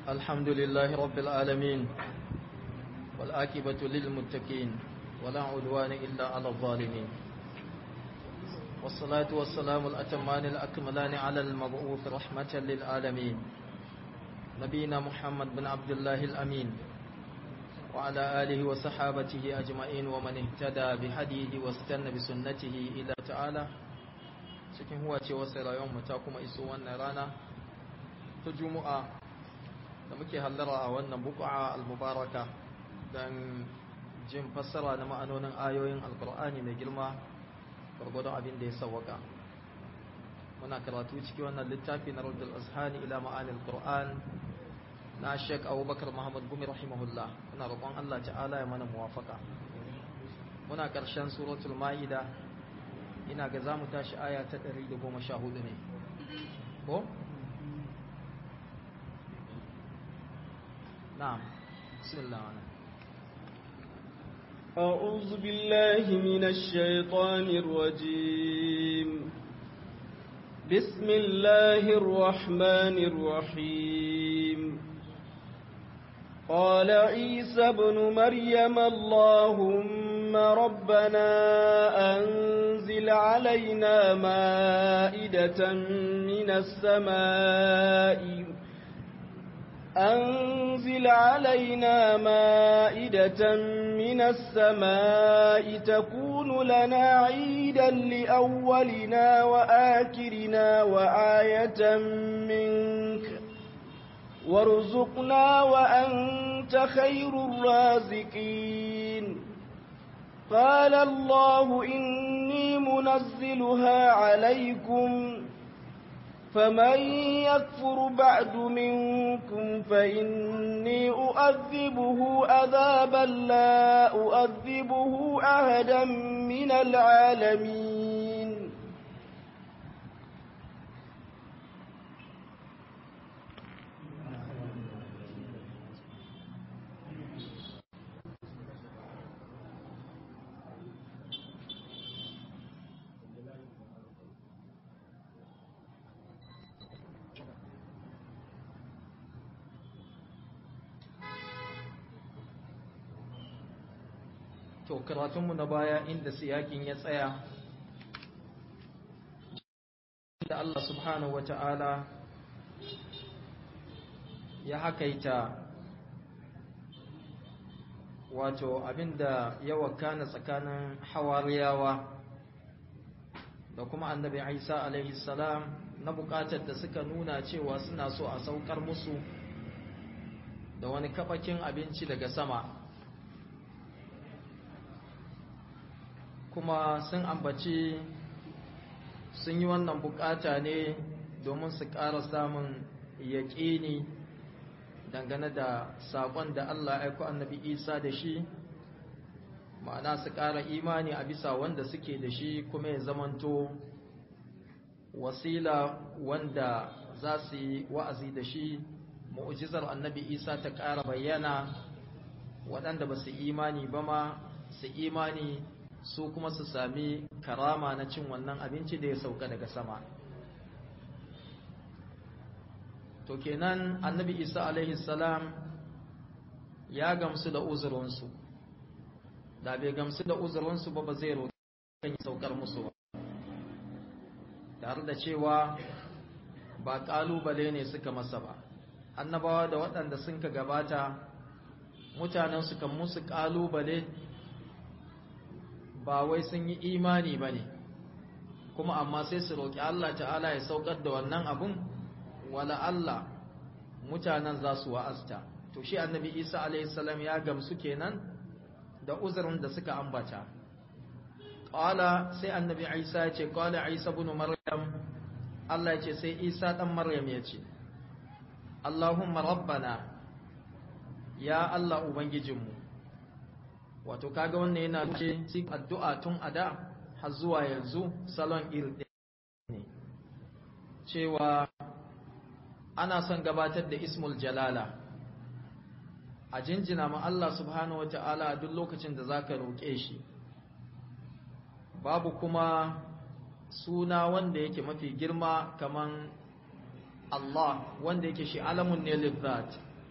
الحمد لله رب العالمين والآكبة للمتقين ولا عدوان إلا على الظالمين والصلاة والسلام الأتمان الأكملان على المبعوث رحمة للعالمين نبينا محمد بن عبد الله الأمين وعلى آله وصحابته أجمعين ومن اهتدى بهديه واستنى بسنته إلى تعالى cikin huwa ce wasu rayuwar ta kuma iso wannan rana ta juma'a da muke hallara a wannan buku'a al-mubaraka don jin fassara na ma'anonin ayoyin alkur'ani mai girma gwargwadon abin da ya sawaka muna karatu ciki wannan littafi na rudul azhani ila ma'anil qur'an na Sheikh Abubakar Muhammad Gumi rahimahullah muna roƙon Allah ta'ala ya mana muwafaka muna ƙarshen suratul ma'ida ina ga zamu tashi aya ta 114 ne ko na'am bismillah أعوذ بالله من الشيطان الرجيم بسم الله الرحمن الرحيم قال عيسى ابن مريم اللهم ربنا أنزل علينا مائدة من السماء أنزل علينا مائدة من السماء تكون لنا عيدا لأولنا وآخرنا وآية منك وارزقنا وأنت خير الرازقين قال الله إني منزلها عليكم فمن يكفر بعد منكم فإني أؤذبه أذابا لا أؤذبه أهدا من العالمين to karatunmu na baya inda siyakin ya tsaya da Allah subhanahu wata'ala ya hakaita wato abinda ya wakana tsakanin hawariyawa da kuma annabi Isa alaihi salam na bukatar da suka nuna cewa suna so a saukar musu da wani kafakin abinci daga sama kuma sun ambaci sun yi wannan bukata ne domin su ƙara samun yaƙini dangane da saƙon da Allah aiko annabi Isa da shi ma'ana su ƙara imani a bisa wanda suke da shi kuma ya zamanto wasila wanda za su yi wa'azi da shi mu'ujizar annabi Isa ta ƙara bayyana waɗanda ba su imani ba ma su imani su kuma su sami karama na cin wannan abinci da ya sauka daga sama to kenan annabi isa alaihi salam ya gamsu da uzurinsu da bai gamsu da uzurinsu ba ba zai roƙi kan saukar musu ba tare da cewa ba ƙalubale ne suka masa ba annabawa da waɗanda sun ka gabata mutanen su kan musu ƙalubale ba wai sun yi imani ba ne kuma amma sai su roƙi Allah ta'ala ya saukar da wannan abun wala Allah mutanen za su wa'azta to shi annabi isa alaihissalam ya gamsu kenan da uzurin da suka ambata ƙwala sai annabi isa ya ce ƙwala isa bin maryam Allah ya ce sai isa ɗan maryam ya ce Allahumma rabbana ya Allah ubangijinmu wato kaga wannan yana ce cikin addu'a tun a da har zuwa yanzu salon irin ne cewa ana son gabatar da ismul jalala a jinjina ma Allah subhanahu wa ta'ala a duk lokacin da zaka roƙe shi babu kuma suna wanda yake mafi girma kaman Allah wanda yake shi alamun ne lizzat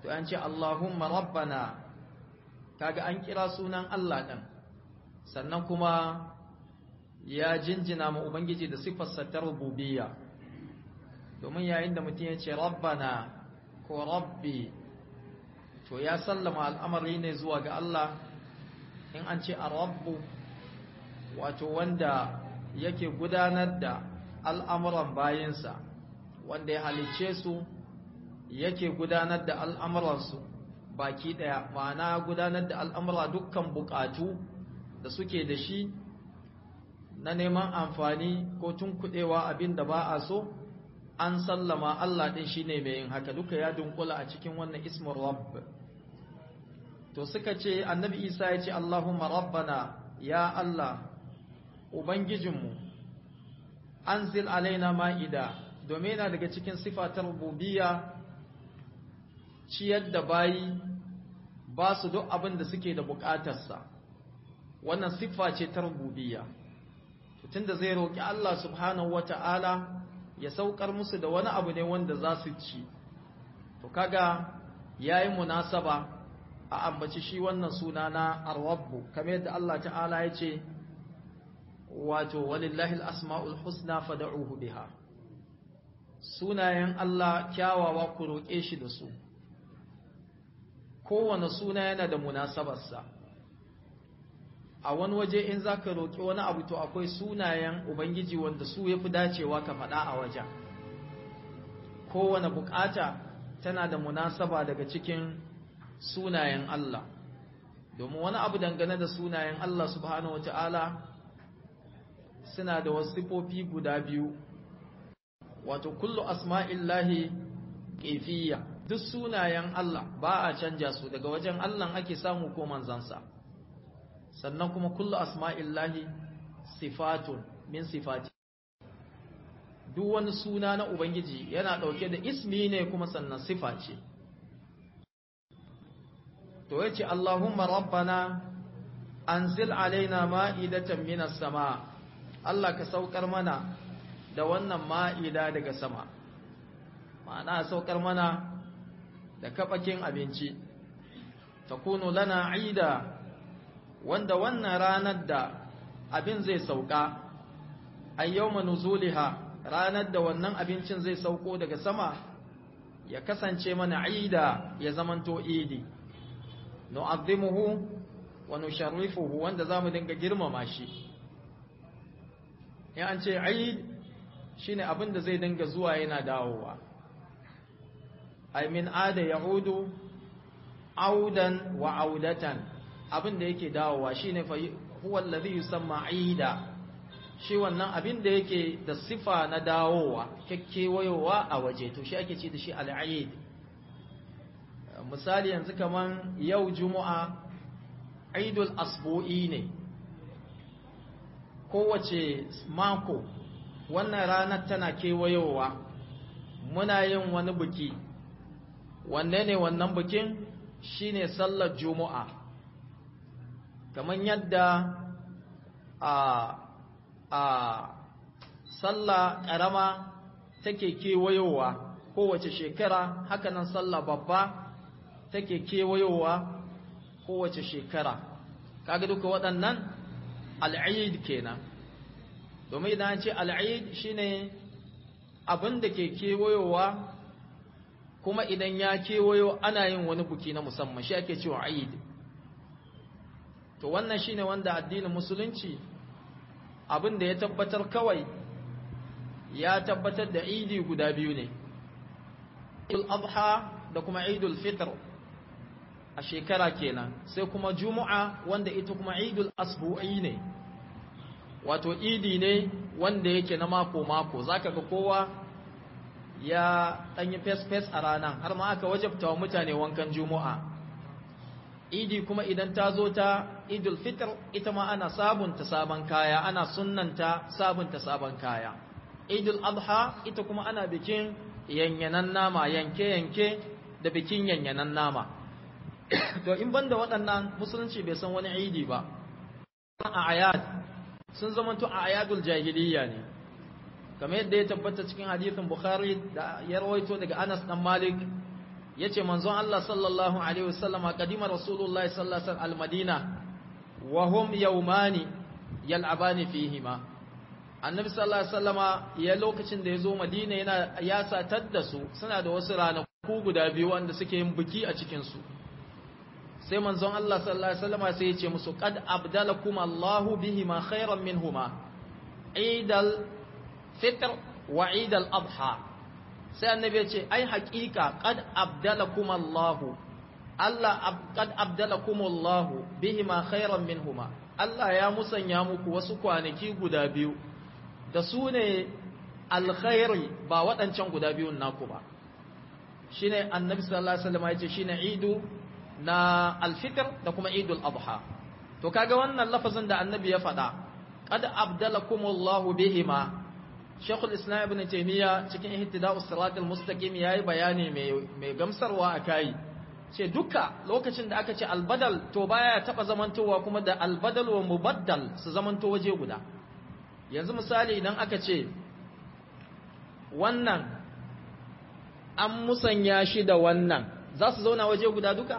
to an ce Allahumma rabbana kaga an kira sunan Allah ɗin sannan kuma ya jinjina ma Ubangiji da siffarsa ta rububiyya domin yayin da mutum ya ce rabbana ko rabbi to ya sallama al'amari ne zuwa ga Allah in an ce a rabbu wato wanda yake gudanar da al'amuran bayinsa wanda ya halicce su yake gudanar da al'amuransu baki ɗaya ma'ana gudanar da al'amura dukkan bukatu da suke da shi na neman amfani ko tunkuɗewa abin da ba a so an sallama Allah ɗin shi ne mai yin haka duka ya dunkula a cikin wannan ismin rabb to suka ce annabi isa ya ce Allahumma rabbana ya Allah ubangijinmu anzil alaina ma'ida domin yana daga cikin sifatar rububiyya ciyar da bayi ba su duk abin da suke da bukatarsa wannan siffa ce ta rububiyya tunda zai roƙi Allah subhanahu wata'ala ya saukar musu da wani abu ne wanda za su ci to kaga yayi munasaba a ambaci shi wannan suna na ar-rabbu kamar yadda Allah ta'ala ya ce wato walillahi al-asma'ul husna fad'uhu biha sunayen Allah kyawawa ku roƙe shi da su kowane suna yana da munasabarsa a wani waje in za ka roƙi wani abu to akwai sunayen ubangiji wanda su ya fi dacewa ka faɗa a wajen kowane bukata tana da munasaba daga cikin sunayen Allah domin wani abu dangane da sunayen Allah subhanahu wata'ala suna da wasu sifofi guda biyu wato kullu asma'illahi ƙefiya duk sunayen Allah ba a canja su daga wajen Allah ake samu ko manzansa sannan kuma kullu asma'illahi sifatun min sifati duk wani suna na ubangiji yana ɗauke da ismi ne kuma sannan sifa ce to yace Allahumma rabbana anzil alaina ma'idatan minas sama Allah ka saukar mana da wannan ma'ida daga sama ma'ana saukar mana da kafakin abinci takunu lana aida wanda wannan ranar da abin zai sauka ayyawma nuzuliha ranar da wannan abincin zai sauko daga sama ya kasance mana aida ya zamanto idi nu'azzimuhu wa nusharrifuhu wanda zamu dinga girmama shi ya an ce aid shine abin da zai dinga zuwa yana dawowa ay min ada yaudu audan wa audatan abin da yake dawowa shine fa huwa alladhi yusamma aida shi wannan abin da yake da sifa na dawowa kekkewayowa a waje to shi ake ce da shi al-aid misali yanzu kaman yau juma'a aidul asbu'i ne kowace mako wannan ranar tana kewayowa muna yin wani biki wanne ne wannan bikin shine sallar juma'a kamar yadda a a sallah ƙarama take kewayowa kowace shekara hakanan sallah babba take kewayowa kowace shekara kaga duka waɗannan al'id kenan domin idan an ce al'id shine abin da ke kewayowa kuma idan ya kewayo ana yin wani buki na musamman shi ake cewa aid to wannan shine wanda addinin musulunci abin da ya tabbatar kawai ya tabbatar da idi guda biyu ne idul adha da kuma idul fitr a shekara kenan sai kuma juma'a wanda ita kuma idul asbu'i ne wato idi ne wanda yake na mako mako zaka ga kowa ya danyi fes fes a ranar har ma aka wajabta wa mutane wankan juma'a idi kuma idan ta zo ta idul fitr ita ma ana sabunta sabon kaya ana sunnanta sabunta sabon kaya idul adha ita kuma ana bikin yanyanan nama yanke-yanke da bikin yanyanan nama to in banda waɗannan musulunci bai san wani idi ba a ayat sun zamanto a ayatul jahiliya ne kamar yadda ya tabbata cikin hadithin bukhari da ya rawaito daga anas dan malik yace manzon Allah sallallahu alaihi wasallama kadima rasulullahi sallallahu alaihi wasallam al-madina wa hum yawmani yal'abani fihima annabi sallallahu alaihi wasallama ya lokacin da yazo madina yana ya satar da su suna da wasu ranaku guda biyu wanda suke yin biki a cikin su sai manzon Allah sallallahu alaihi wasallama sai ya ce musu qad abdalakum Allahu bihima khairan minhuma idal fitr wa idal adha sai annabi ya ce ai haƙiƙa qad abdalakum Allahu Allah qad abdalakum Allahu bihima khairan minhuma Allah ya musanya muku wasu kwanaki guda biyu da su ne alkhairi ba waɗancan guda biyun naku ba shine annabi sallallahu alaihi wasallam ya ce shine idu na alfitr da kuma idul adha to kaga wannan lafazin da annabi ya faɗa qad abdalakumullahu bihima Sheikhul Islam Ibn Taymiyyah cikin Ihtida'us Siratal Mustaqim yayi bayani mai mai gamsarwa akai ce duka lokacin da aka ce albadal to baya taba zamantowa kuma da albadal wa mubaddal su zamanto waje guda yanzu misali idan aka ce wannan an musanya shi da wannan za su zauna waje guda duka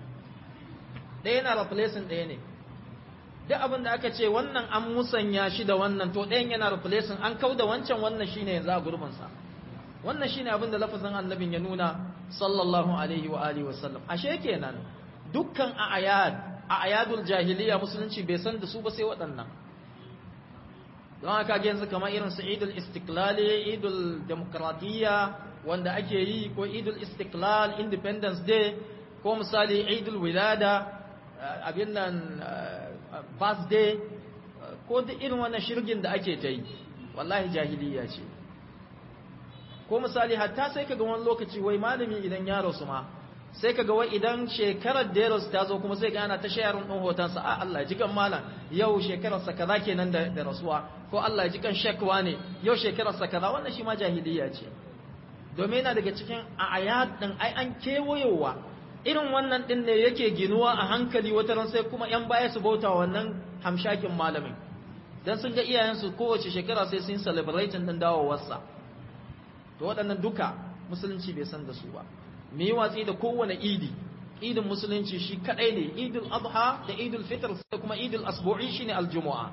ɗaya na replacing ɗaya ne duk abin da aka ce wannan an musanya shi da wannan to ɗayan yana replacing an kau da wancan wannan shine yanzu a gurbinsa wannan shine abin da lafazin annabin ya nuna sallallahu alaihi wa alihi wasallam ashe kenan dukkan ayad ayadul jahiliya musulunci bai san da su ba sai waɗannan don haka ga yanzu kamar irin su idul istiklali idul demokradiyya wanda ake yi ko idul istiklal independence day ko misali idul wilada abin nan birthday ko duk irin wannan shirgin da ake ta yi wallahi jahiliya ce ko misali hatta sai kaga wani lokaci wai malami idan ya rasu ma sai kaga wai idan shekarar da ya rasu ta zo kuma sai ga ana ta shayarin ɗin hotonsa a Allah ji kan malam yau shekararsa kaza kenan da, da rasuwa ko Allah ji kan shekwa ne yau shekararsa kaza wannan shi ma jahiliya ce domin yana daga cikin ayat din ai an kewayowa irin wannan din ne yake ginuwa a hankali wata ran sai kuma yan baya su bauta wannan hamshakin malamin dan sun ga iyayensu kowace shekara sai sun celebrating din dawowarsa to waɗannan duka musulunci bai san da su ba mu yi watsi da kowane idi idin musulunci shi kadai ne idul adha da idul fitr da kuma idul asbu'i shine aljumu'a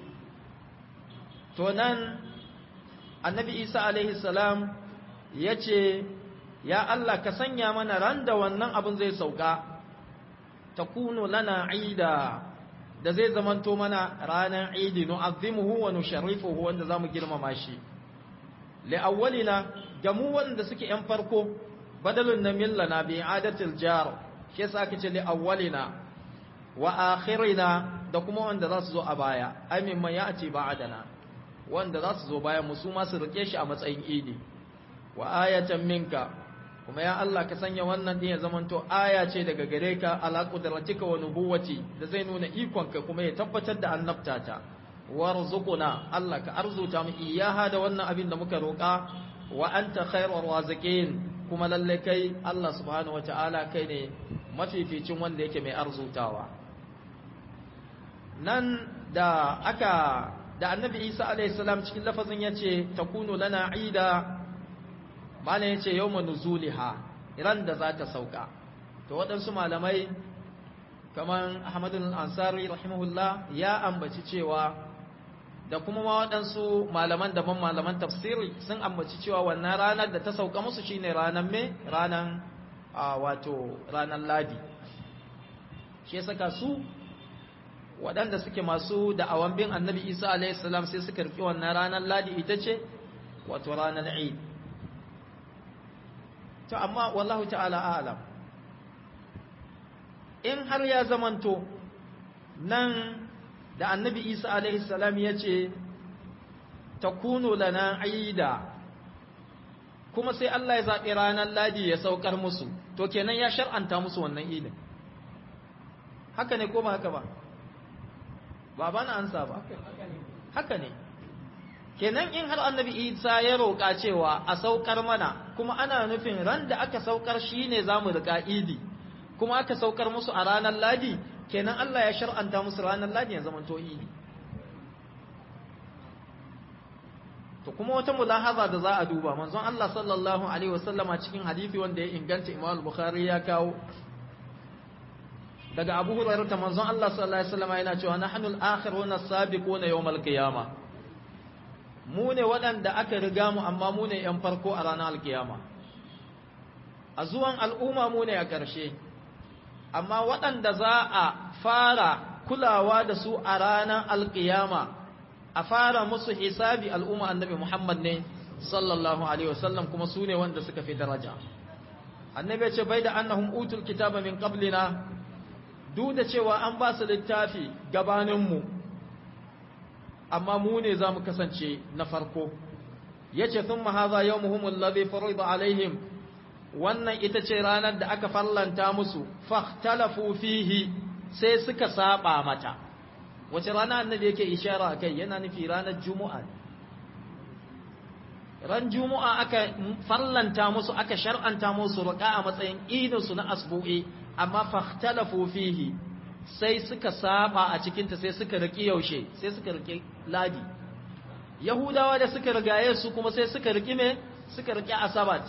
to nan annabi isa alaihi salam ya ce ya Allah ka sanya mana ran da wannan abin zai sauka takunu lana ida da zai zamanto mana ranar idi nu'azzimuhu wa nusharrifuhu wanda zamu girmama shi li'awwalina ga mu wanda suke yan farko badalun na millana bi adatil jar shi yasa aka ce li'awwalina wa akhirina da kuma wanda za su zo a baya ai mimman ya'ti ba'dana wanda za su zo bayan mu su ma su rike shi a matsayin idi wa ayatan minka kuma ya Allah ka sanya wannan din ya zamanto aya ce daga gare ka ala qudratika wa nubuwati da zai nuna ikonka kuma ya tabbatar da annabtata warzuquna Allah ka arzuta mu iyaha da wannan abin da muka roƙa wa anta khairur raziqin kuma lalle kai Allah subhanahu wataala kai ne mafificin wanda yake mai arzutawa nan da aka da annabi Isa alaihi salam cikin lafazin yace takunu lana ida bala yace yawma nuzuliha ran da za ta sauka to waɗansu malamai kaman Ahmadul Ansari rahimahullah ya ambaci cewa da kuma ma waɗansu malaman daban malaman tafsiri sun ambaci cewa wannan ranar da ta sauka musu shine ranar me ranar wato ranar ladi shi ya saka su waɗanda suke masu da'awan bin annabi isa alaihissalam sai suka rufe wannan ranar ladi ita ce wato ranar eid to amma wallahu ta'ala alam in har ya zamanto nan da annabi isa alaihi salam ya ce ta kuno lana aida kuma sai Allah ya zaɓi ranar ladi ya saukar musu to kenan ya shar'anta musu wannan idin haka ne ko ba haka ba ba ba na ansa ba haka ne kenan in har annabi isa ya roƙa cewa a saukar mana kuma ana nufin ran da aka saukar shi ne za mu riƙa idi kuma aka saukar musu a ranar ladi kenan Allah ya shar'anta musu ranar ladi ya zama idi to to kuma wata mulahaza da za a duba manzon Allah sallallahu alaihi wasallama cikin hadisi wanda ya inganta Imam Bukhari ya kawo daga Abu Hurairah ta manzon Allah sallallahu alaihi wasallama yana cewa nahnu al-akhiruna as-sabiquna yawm al-qiyamah mu ne waɗanda aka riga mu amma mu ne ‘yan farko a ranar alkiyama a zuwan al'umma mu ne a ƙarshe amma waɗanda za a fara kulawa da su a ranar alkiyama a fara musu hisabi al'umma annabi Muhammad ne sallallahu alaihi wasallam kuma su ne wanda suka fi daraja annabi ya ce bai da annahum utul kitaba min qablina duk da cewa an ba su littafi gabaninmu amma mu ne za mu kasance na farko ya ce sun mahaza yau muhimmin labe farida alaihim wannan ita ce ranar da aka fallanta musu fahtalafu fihi sai suka saba mata wace rana annabi yake ishara a kai yana nufi ranar juma'a ran juma'a aka fallanta musu aka shar'anta musu ruka a matsayin idinsu na asbu'i amma fahtalafu fihi sai suka saba a cikinta sai suka riki yaushe sai suka riki ladi yahudawa da suka rigaye su kuma sai suka riki me suka riki asabat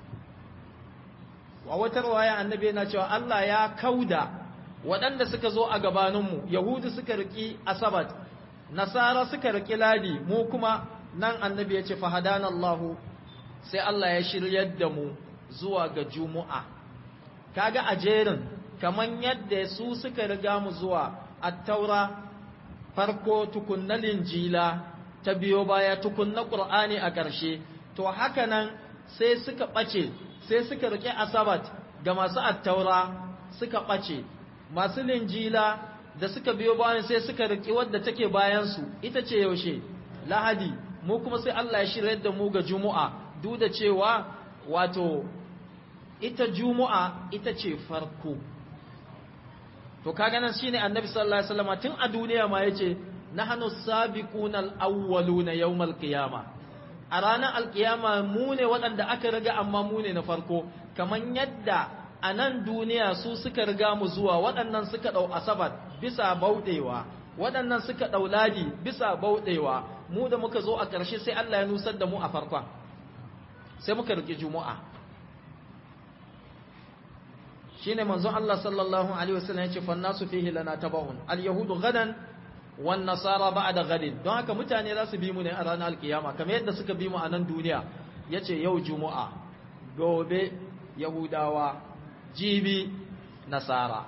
wa wata riwaya annabi yana cewa Allah ya kauda waɗanda suka zo a gabaninmu yahudu suka riki asabat nasara suka riki ladi mu kuma nan annabi ya ce fahadanallahu sai Allah ya shiryar da mu zuwa ga juma'a kaga a jerin kaman yadda su suka riga mu zuwa attaura farko tukunna linjila ta biyo baya tukunna qur'ani a ƙarshe to haka nan sai suka ɓace sai suka rike asabat ga masu attaura suka ɓace masu linjila da suka biyo bayan sai suka riki wadda take bayan su ita ce yaushe lahadi mu kuma sai Allah ya shirya da mu ga juma'a duk da cewa wato ita juma'a ita ce farko to kaga nan shine annabi sallallahu alaihi wasallam tun a duniya ma yace nahnu sabiquna al-awwaluna yawm al-qiyama a ranar alkiyama mu ne waɗanda aka riga amma mu ne na farko kaman yadda a nan duniya su suka riga mu zuwa waɗannan suka ɗau asabar bisa bauɗewa waɗannan suka ɗau ladi bisa bauɗewa mu da muka zo a ƙarshe sai Allah ya nusar da mu a farkon sai muka riƙe juma'a shine manzon Allah sallallahu alaihi wasallam yace fannasu fihi lana tabaun al-yahudu gadan wan nasara ba'da gadin don haka mutane za su bi mu ne a ranar alkiyama kamar yadda suka bi mu a nan duniya yace yau juma'a gobe yahudawa jibi nasara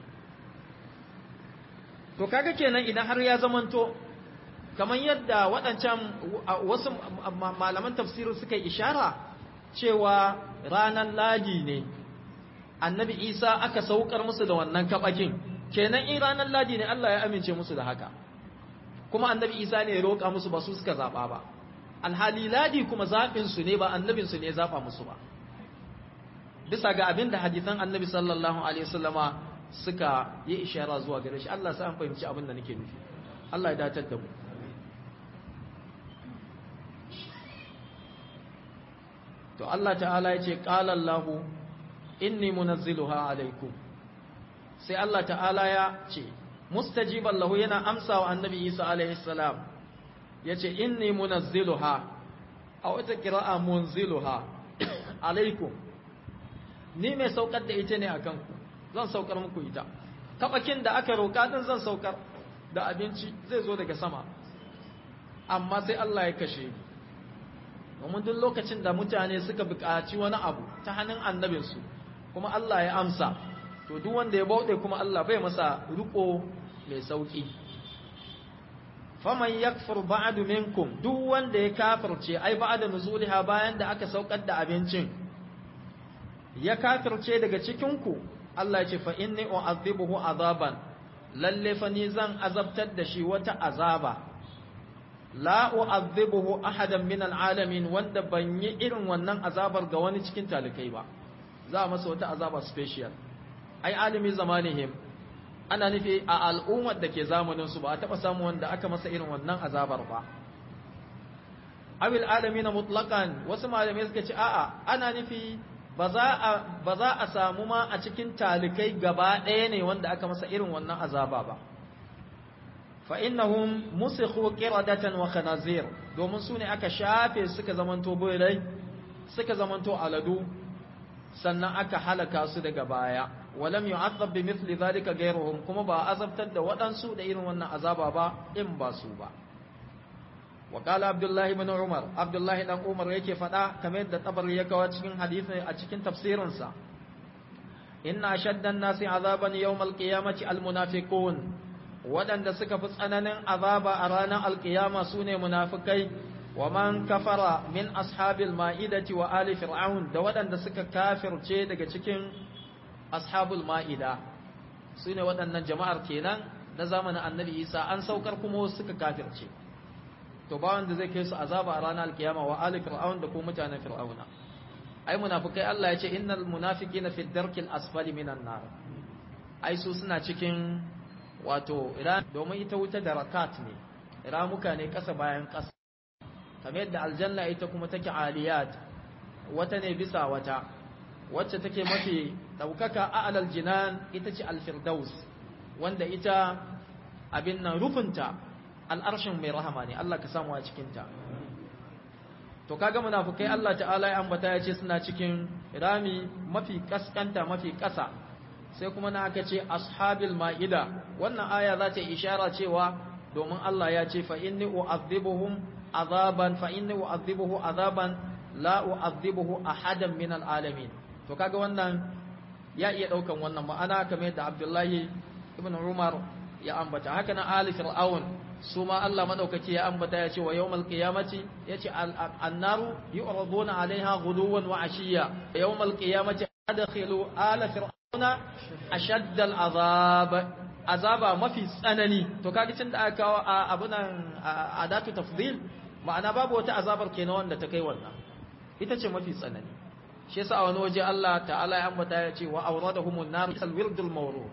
to kaga kenan idan har ya zamanto kamar yadda waɗancan wasu malaman tafsiri suka ishara cewa ranar ladi ne annabi isa aka saukar musu da wannan kabakin kenan in ranar ladi ne Allah ya amince musu da haka kuma annabi isa ne ya roƙa musu ba su suka zaɓa ba alhali ladi kuma zaɓinsu ne ba annabinsu ne ya zaɓa musu ba bisa ga abin da hadisan annabi sallallahu alaihi wasallama suka yi ishara zuwa gare shi Allah sai an fahimci abin da nake nufi Allah ya datar da mu to Allah ta'ala ya ce qala Allahu inni munazziluha alaikum sai Allah ta'ala ya ce mustajiban lahu yana amsa wa annabi Isa alaihi salam yace inni munazziluha a wata qira'a munziluha alaikum ni mai saukar da ita ne akan ku zan saukar muku ita kabakin da aka roka din zan saukar da abinci zai zo daga sama amma sai Allah ya kashe ni domin duk lokacin da mutane suka buƙaci wani abu ta hannun annabinsu kuma Allah ya amsa to duk wanda ya bauɗe kuma Allah bai masa riko mai sauƙi faman yakfur ba'du minkum duk wanda ya kafirce ai ba'da nuzuliha bayan da aka saukar da abincin ya kafirce daga cikin ku Allah ya ce fa inni u'adhibuhu azaban lalle fa ni zan azabtar da shi wata azaba la u'adhibuhu ahadan min al'alamin wanda ban yi irin wannan azabar ga wani cikin talikai ba za a masa wata azaba special ai alimi zamanihim ana nufi a al'ummar da ke zamanin su ba a taba samu wanda aka masa irin wannan azabar ba awil alamin mutlaqan wasu malamai suka ce a'a ana nufi ba za a ba za a samu ma a cikin talikai gaba ɗaya ne wanda aka masa irin wannan azaba ba fa innahum musikhu qiradatan wa khanazir domin su ne aka shafe suka zamanto boyrai suka zamanto aladu sannan aka halaka su daga baya walam yu'azzab bi mithli dhalika ghayruhum kuma ba azabtar da waɗansu da irin wannan azaba ba in ba su ba wa qala abdullahi ibn umar abdullahi dan umar yake faɗa kamar yadda tabari ya kawo cikin hadisi a cikin tafsirin sa inna ashadda an-nasi azaban yawm al-qiyamati al-munafiqun waɗanda suka fi tsananin azaba a ranar alkiyama su ne munafikai wa man kafara min ashabil ma'idati wa ali fir'aun da waɗanda suka kafirce daga cikin ashabul ma'ida su ne waɗannan jama'ar kenan na zamanin annabi isa an saukar kuma suka kafirce to ba wanda zai kai su azaba a ranar alkiyama wa ali fir'aun da kuma mutanen fir'auna ai munafikai Allah ya ce innal munafiqina fi darkil asfali minan nar ai su suna cikin wato domin ita wuta da rakat ne ramuka ne ƙasa bayan ƙasa kamar yadda aljanna ita kuma take aliyat wata ne bisa wata wacce take mafi ɗaukaka a alal jinan ita ce alfirdaus wanda ita abin nan rufinta al'arshin mai rahama ne Allah ka samu a cikinta to kaga munafukai Allah ta'ala ya ambata ya ce suna cikin rami mafi kaskanta mafi ƙasa sai kuma na aka ce ashabil ma'ida wannan aya za ta ishara cewa domin Allah ya ce fa inni u'adhibuhum azaban fa inni u'adhibuhu azaban la u'adhibuhu ahadan min alalamin to kaga wannan ya iya daukan wannan ma'ana kamar yadda Abdullahi ibn Umar ya ambata haka na ali fir'aun su ma Allah madaukaki ya ambata ya ce wa yawmal qiyamati yace annaru yu'raduna 'alayha ghuduwan wa 'ashiyya yawmal qiyamati adkhilu ala fir'auna ashadda al'azab azaba mafi tsanani to kaga tun da aka kawo abunan adatu tafdil ma'ana babu wata azabar kenan wanda ta kai wannan ita ce mafi tsanani shi yasa a wani waje Allah ta'ala ya ambata ya ce wa awradahumun nar kal wirdul mawrud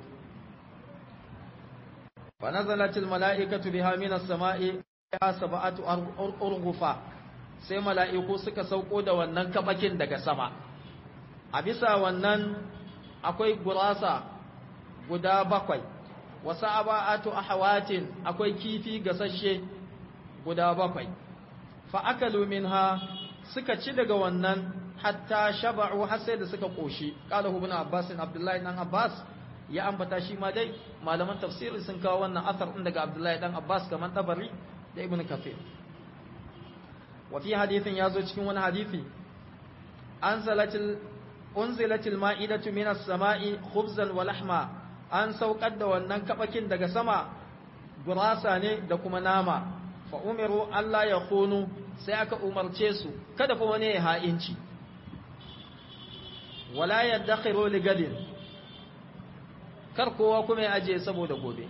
fa nazalat al mala'ikatu biha min as-sama'i sab'atu urghufa sai mala'iku suka sauko da wannan kabakin daga sama a bisa wannan akwai gurasa guda bakwai wasu aba'atu ahwatin akwai kifi gasashe guda bakwai fa akalu minha suka ci daga wannan hatta shaba'u har sai da suka koshi qala ibn abbas abdullahi dan abbas ya ambata shi ma dai malaman tafsiri sun kawo wannan asar din daga abdullahi dan abbas kaman tabari da ibn kafir wa fi hadithin yazo cikin wani hadisi anzalatil unzilatil ma'idatu minas sama'i khubzan wa lahma an saukar da wannan kabakin daga sama gurasa ne da kuma nama fa umiru Allah ya khunu sai aka umarce su kada fa wani ya ha'inci wala yadakhiru li gadin kar kowa kuma ya aje saboda gobe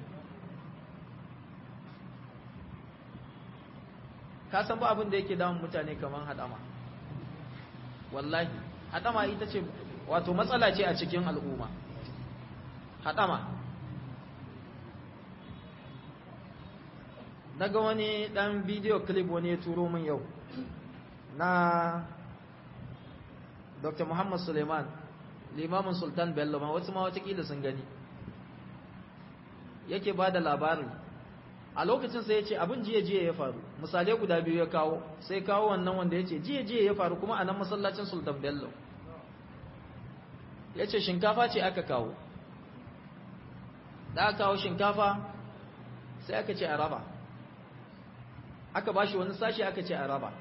ka san ba abin da yake damun mutane kaman hadama wallahi hadama ita ce wato matsala ce a cikin al'umma hadama daga wani dan bidiyo clip wani ya turo min yau na Dr. Muhammad Suleiman limamin Sultan Bello ma wasu ma watakila sun gani yake ba da labari a lokacin sai ya ce abin jiya-jiya ya faru misalai guda biyu ya kawo sai kawo wannan wanda ya ce jiya-jiya ya faru kuma a nan masallacin Sultan Bello ya ce shinkafa ce aka kawo da aka kawo shinkafa sai aka ce a raba aka ba shi wani sashi aka ce a raba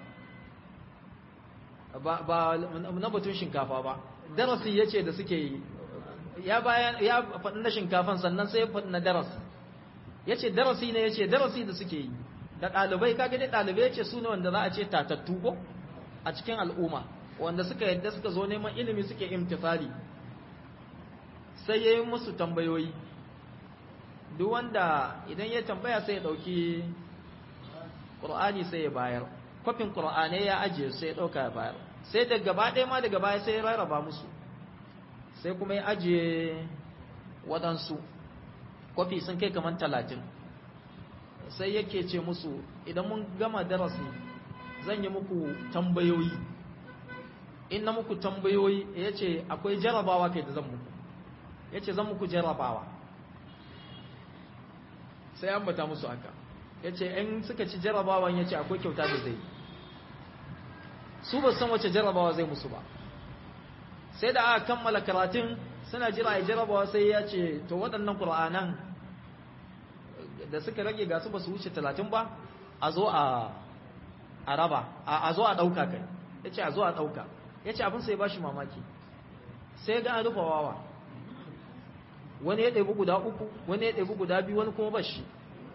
ba na batun shinkafa ba darasi ya ce da suke yi ya bayan ya faɗi na shinkafan sannan sai ya faɗi na darasi ya ce darasi ne ya ce darasi da suke yi da ɗalibai kaga dai ɗalibai ya ce su ne wanda za a ce tatattu ko a cikin al'umma wanda suka yadda suka zo neman ilimi suke imtifali sai ya yi musu tambayoyi duk wanda idan ya tambaya sai ya ɗauki ƙur'ani sai ya bayar kwafin ƙur'ani ya ajiye sai ya ɗauka ya bayar sai da gaba ɗaya ma daga baya sai ya rarraba musu sai kuma ya ajiye waɗansu kwafi sun kai kamar talatin sai yake ce musu idan mun gama darasi zan yi muku tambayoyi in na muku tambayoyi ya ce akwai jarabawa kai da zan muku ya ce zan muku jarabawa sai an bata musu haka ya ce in suka ci jarabawan ya ce akwai kyauta da zai su ba san wace jarabawa zai musu ba sai da aka kammala karatun suna jira ya jarabawa sai ya ce to waɗannan ƙura'anan da suka rage gasu ba su wuce talatin ba a zo a raba a zo a ɗauka kai ya ce a zo a ɗauka ya ce abin sai ba shi mamaki sai ga an rufa wawa wani ya ɗaibi guda uku wani ya ɗaibi guda biyu wani kuma bashi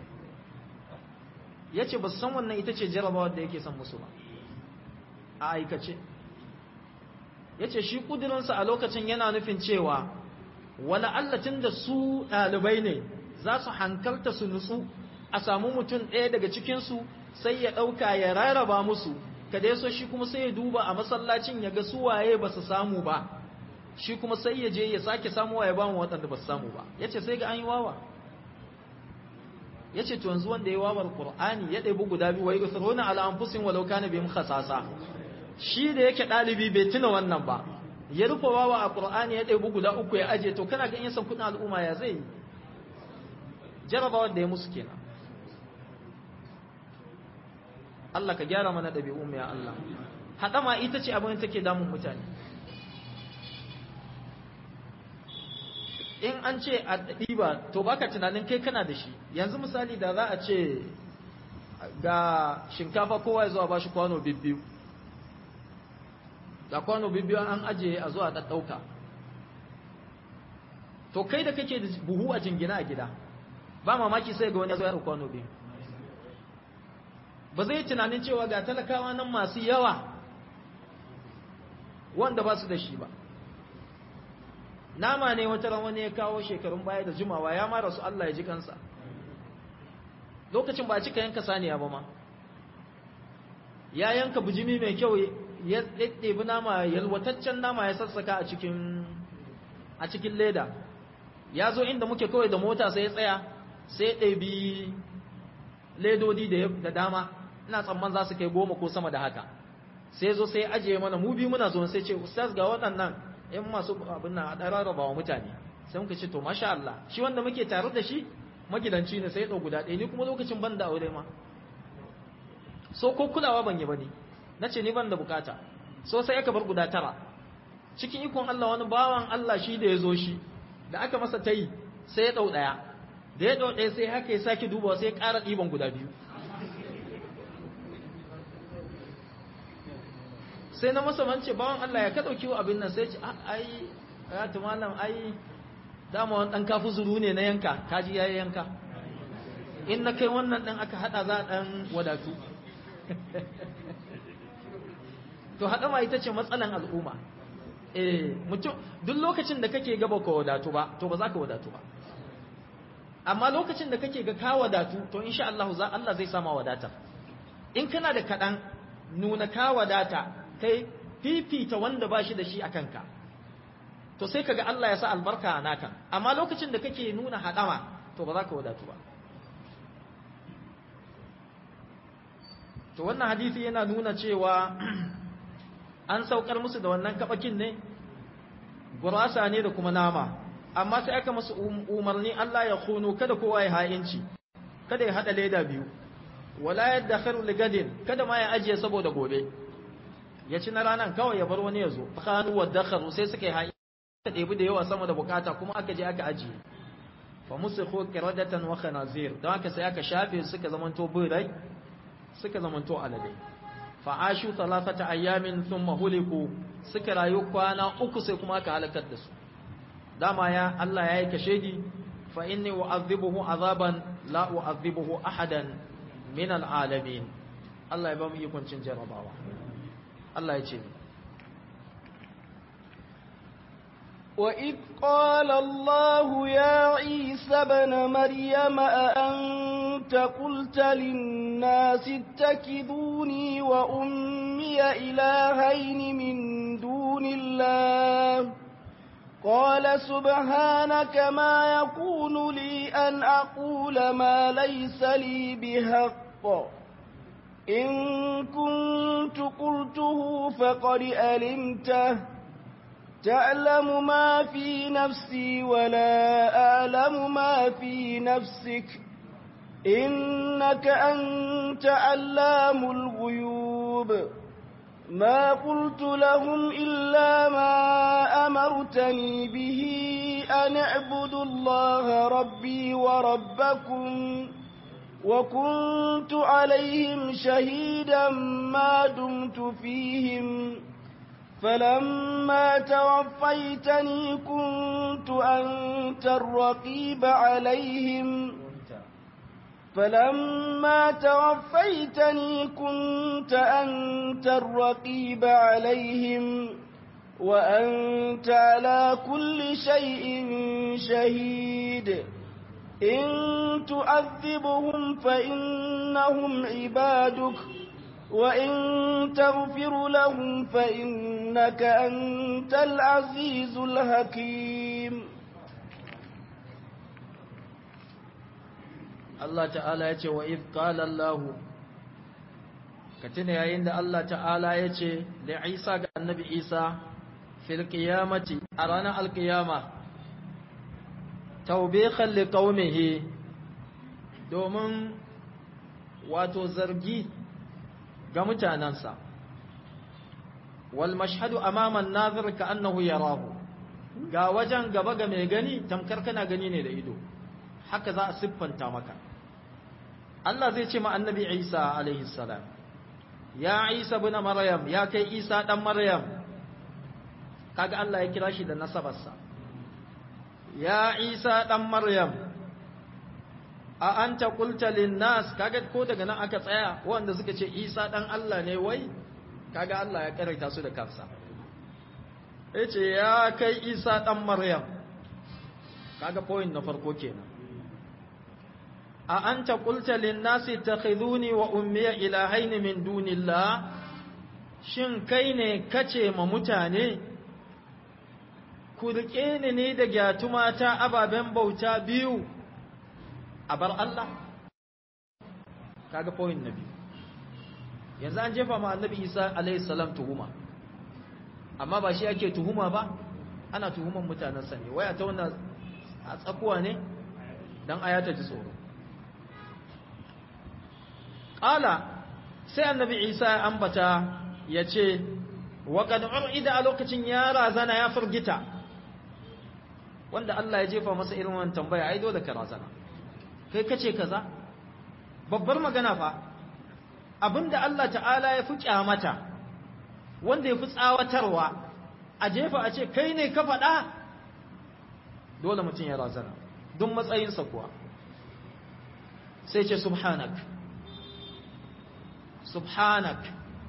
ya ce ba su san wannan ita ce jarabawar da yake son musu ba a aikace ya ce shi ƙudurinsa a lokacin yana nufin cewa wani allatin da su ɗalibai ne za su hankalta su nutsu a samu mutum ɗaya daga cikinsu sai ya ɗauka ya rarraba musu kada ya so shi kuma sai ya duba a masallacin ya ga su waye ba su samu ba shi kuma sai ya je ya sake samuwa ya ba mu waɗanda ba su samu ba ya ce sai ga an yi wawa ya ce to yanzu wanda ya wawar ƙur'ani ya ɗaibi guda biyu wa yi usruna ala anfusin walau kana bihim khasasa shi da yake ɗalibi bai tuna wannan ba ya rufe wawa a ƙur'ani ya ɗaibi guda uku ya aje to kana ga in san kuɗin al'umma ya zai yi jarabawar da ya musu kenan Allah ka gyara mana ɗabi'un ya Allah haɗama ita ce abin da take damun mutane in an ce a ɗiba to baka tunanin kai kana da shi yanzu misali da za a ce ga shinkafa kowa ya zuwa ba shi kwano bibbiyu ga kwano bibbiyu an ajiye a zuwa ɗaɗɗauka to kai da kake da buhu a jingina a gida ba mamaki sai ga wani ya zo ya kwano biyu ba zai tunanin cewa ga talakawa nan masu yawa wanda ba su da shi ba nama ne wata ran wani ya kawo shekarun baya da jimawa ya mara su Allah ya ji kansa lokacin ba a cika yanka saniya ba ma ya yanka bijimi mai kyau ya ɗaiɗebi nama yalwataccen nama ya sassaka a cikin a cikin leda ya zo inda muke kawai da mota sai ya tsaya sai ya ɗabi ledodi da dama ina tsamman za su kai goma ko sama da haka sai zo sai ajiye mana mu biyu muna zo sai ce ustaz ga waɗannan in masu abin nan a ɗan rarraba wa mutane sai muka ce to masha Allah shi wanda muke tare da shi magidanci ne sai ya ɗau guda ɗaya ni kuma lokacin ban da aure ma so ko kulawa ban yi ba ne na ce ni ban da bukata so sai aka bar guda tara cikin ikon Allah wani bawan Allah shi da ya zo shi da aka masa ta yi sai ya ɗau ɗaya da ya ɗau ɗaya sai haka ya sake dubawa sai ya ƙara ɗiban guda biyu sai na masa mance bawan Allah ya ka ɗauki abin nan sai ce ai ya ta malam ai dama wani ɗan kafu zuru ne na yanka kaji ya yanka in na kai wannan ɗan aka haɗa za a ɗan wadatu to haɗama ita ce matsalan al'umma eh mutum duk lokacin da kake gaba ka wadatu ba to ba za ka wadatu ba amma lokacin da kake ga ka wadatu to insha Allah za Allah zai sama wadata in kana da kaɗan nuna ka wadata kai fifita wanda ba shi da shi a kanka to sai kaga Allah ya sa albarka a naka amma lokacin da kake nuna haɗama to ba za ka wadatu ba to wannan hadisi yana nuna cewa an saukar musu da wannan kabakin ne gurasa ne da kuma nama amma sai aka musu umarni Allah ya kunu kada kowa ya ha'inci kada ya hada leda biyu wala yadakhiru ligadin kada ma ya ajiye saboda gobe ya ci na ranan kawai ya bar wani ya zo khanu wa dakharu sai suka yi ha'i ka ɗebi da yawa sama da bukata kuma aka je aka ajiye fa musikhu qiradatan wa khanazir don haka sai aka shafe suka zamanto birai suka zamanto alade fa ashu thalathata ayamin thumma huliku suka rayu kwana uku sai kuma aka halakar da su dama ya Allah ya yi kashedi fa inni u'adhibuhu azaban la u'adhibuhu ahadan min al'alamin Allah ya ba mu ikon cin jarabawa Allah ya ce وإذ قال الله يا عيسى ابن مريم أأنت قلت للناس اتكذوني وأمي إلهين من دون الله قال سبحانك ما يكون لي أن أقول ما ليس لي بحق إن كنت قلته فقد ألمته تعلم ما في نفسي ولا أعلم ما في نفسك إنك أنت علام الغيوب ما قلت لهم إلا ما أمرتني به أن اعبدوا الله ربي وربكم وكنت عليهم شهيدا ما دمت فيهم فلما توفيتني كنت أنت الرقيب عليهم فلما توفيتني كنت أنت الرقيب عليهم وأنت على كل شيء شهيد إن تؤذبهم فإنهم عبادك وإن تغفر لهم فإنك أنت العزيز الحكيم Allah ta'ala ya ce wa iz qala Allah ka tuna yayin da Allah ta'ala ya ce da Isa ga annabi Isa fil qiyamati a ranar alqiyama tawbihan liqaumihi domin wato zargi ga mutanansa wal mashhadu amama an-nazir ka annahu yarahu ga wajen gaba ga mai gani tamkar kana gani ne da ido haka za a siffanta maka Allah zai ce ma annabi Isa alaihi salam ya Isa bin Maryam ya kai Isa dan Maryam kaga Allah ya kira shi da nasabarsa ya Isa dan Maryam a anta qulta lin nas kaga ko daga nan aka tsaya wanda suka ce Isa dan Allah ne wai kaga Allah ya karaita su da kansa yace ya kai Isa dan Maryam kaga point na farko kenan a anta qulta lin nasi takhiduni wa ummi ilahaini min dunillah shin kai ne kace ma mutane ku rike ni ne da gyatumata ababen bauta biyu a bar Allah kaga point nabi yanzu an jefa ma annabi Isa alayhi salam tuhuma amma ba shi ake tuhuma ba ana tuhuman mutanen sa ne waya ta wannan a tsakuwa ne dan ayata ji tsoro Ƙala sai annabi Isa ya ambata ya ce, Waƙad ur'ida a lokacin ya razana ya firgita, wanda Allah ya jefa masa irin wannan tambaya, ai dole ka razana. Kai kace kaza? Babbar magana fa, abinda Allah ta'ala ya fi kyamata, wanda ya fi tsawatarwa, a jefa a ce, kai ne ka faɗa? Dole mutum ya razana, don matsayinsa kuwa. Sai ce, Subhanak. subhanak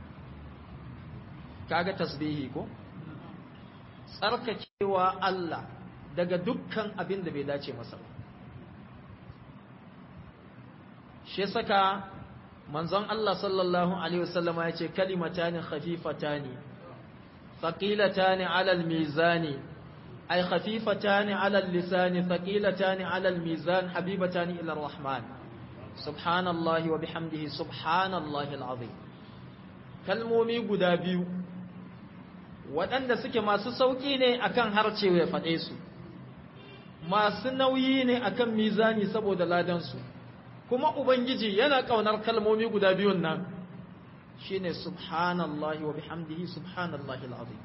kaga tasbihi ko tsarkakewa Allah daga dukkan abin da bai dace masa ba shi saka manzon Allah sallallahu alaihi wasallam ya ce kalimatani khafifatani thaqilatani ala almizani ay khafifatani ala allisani thaqilatani ala almizan habibatani ila arrahman subhanallahi wa bihamdihi subhanallahi alazim kalmomi guda biyu waɗanda suke masu sauƙi ne akan harce ya faɗe su masu nauyi ne akan mizani saboda ladansu kuma ubangiji yana ƙaunar kalmomi guda biyun nan shine subhanallahi wa bihamdihi subhanallahi alazim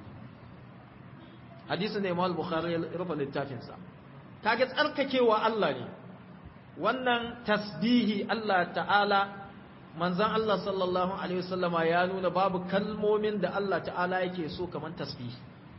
hadisi ne Imam Bukhari ya rufe littafinsa kage tsarkakewa Allah ne wannan tasbihi Allah ta'ala manzan Allah sallallahu Alaihi wasallama ya nuna babu kalmomin da Allah ta'ala yake so kamar tasbihi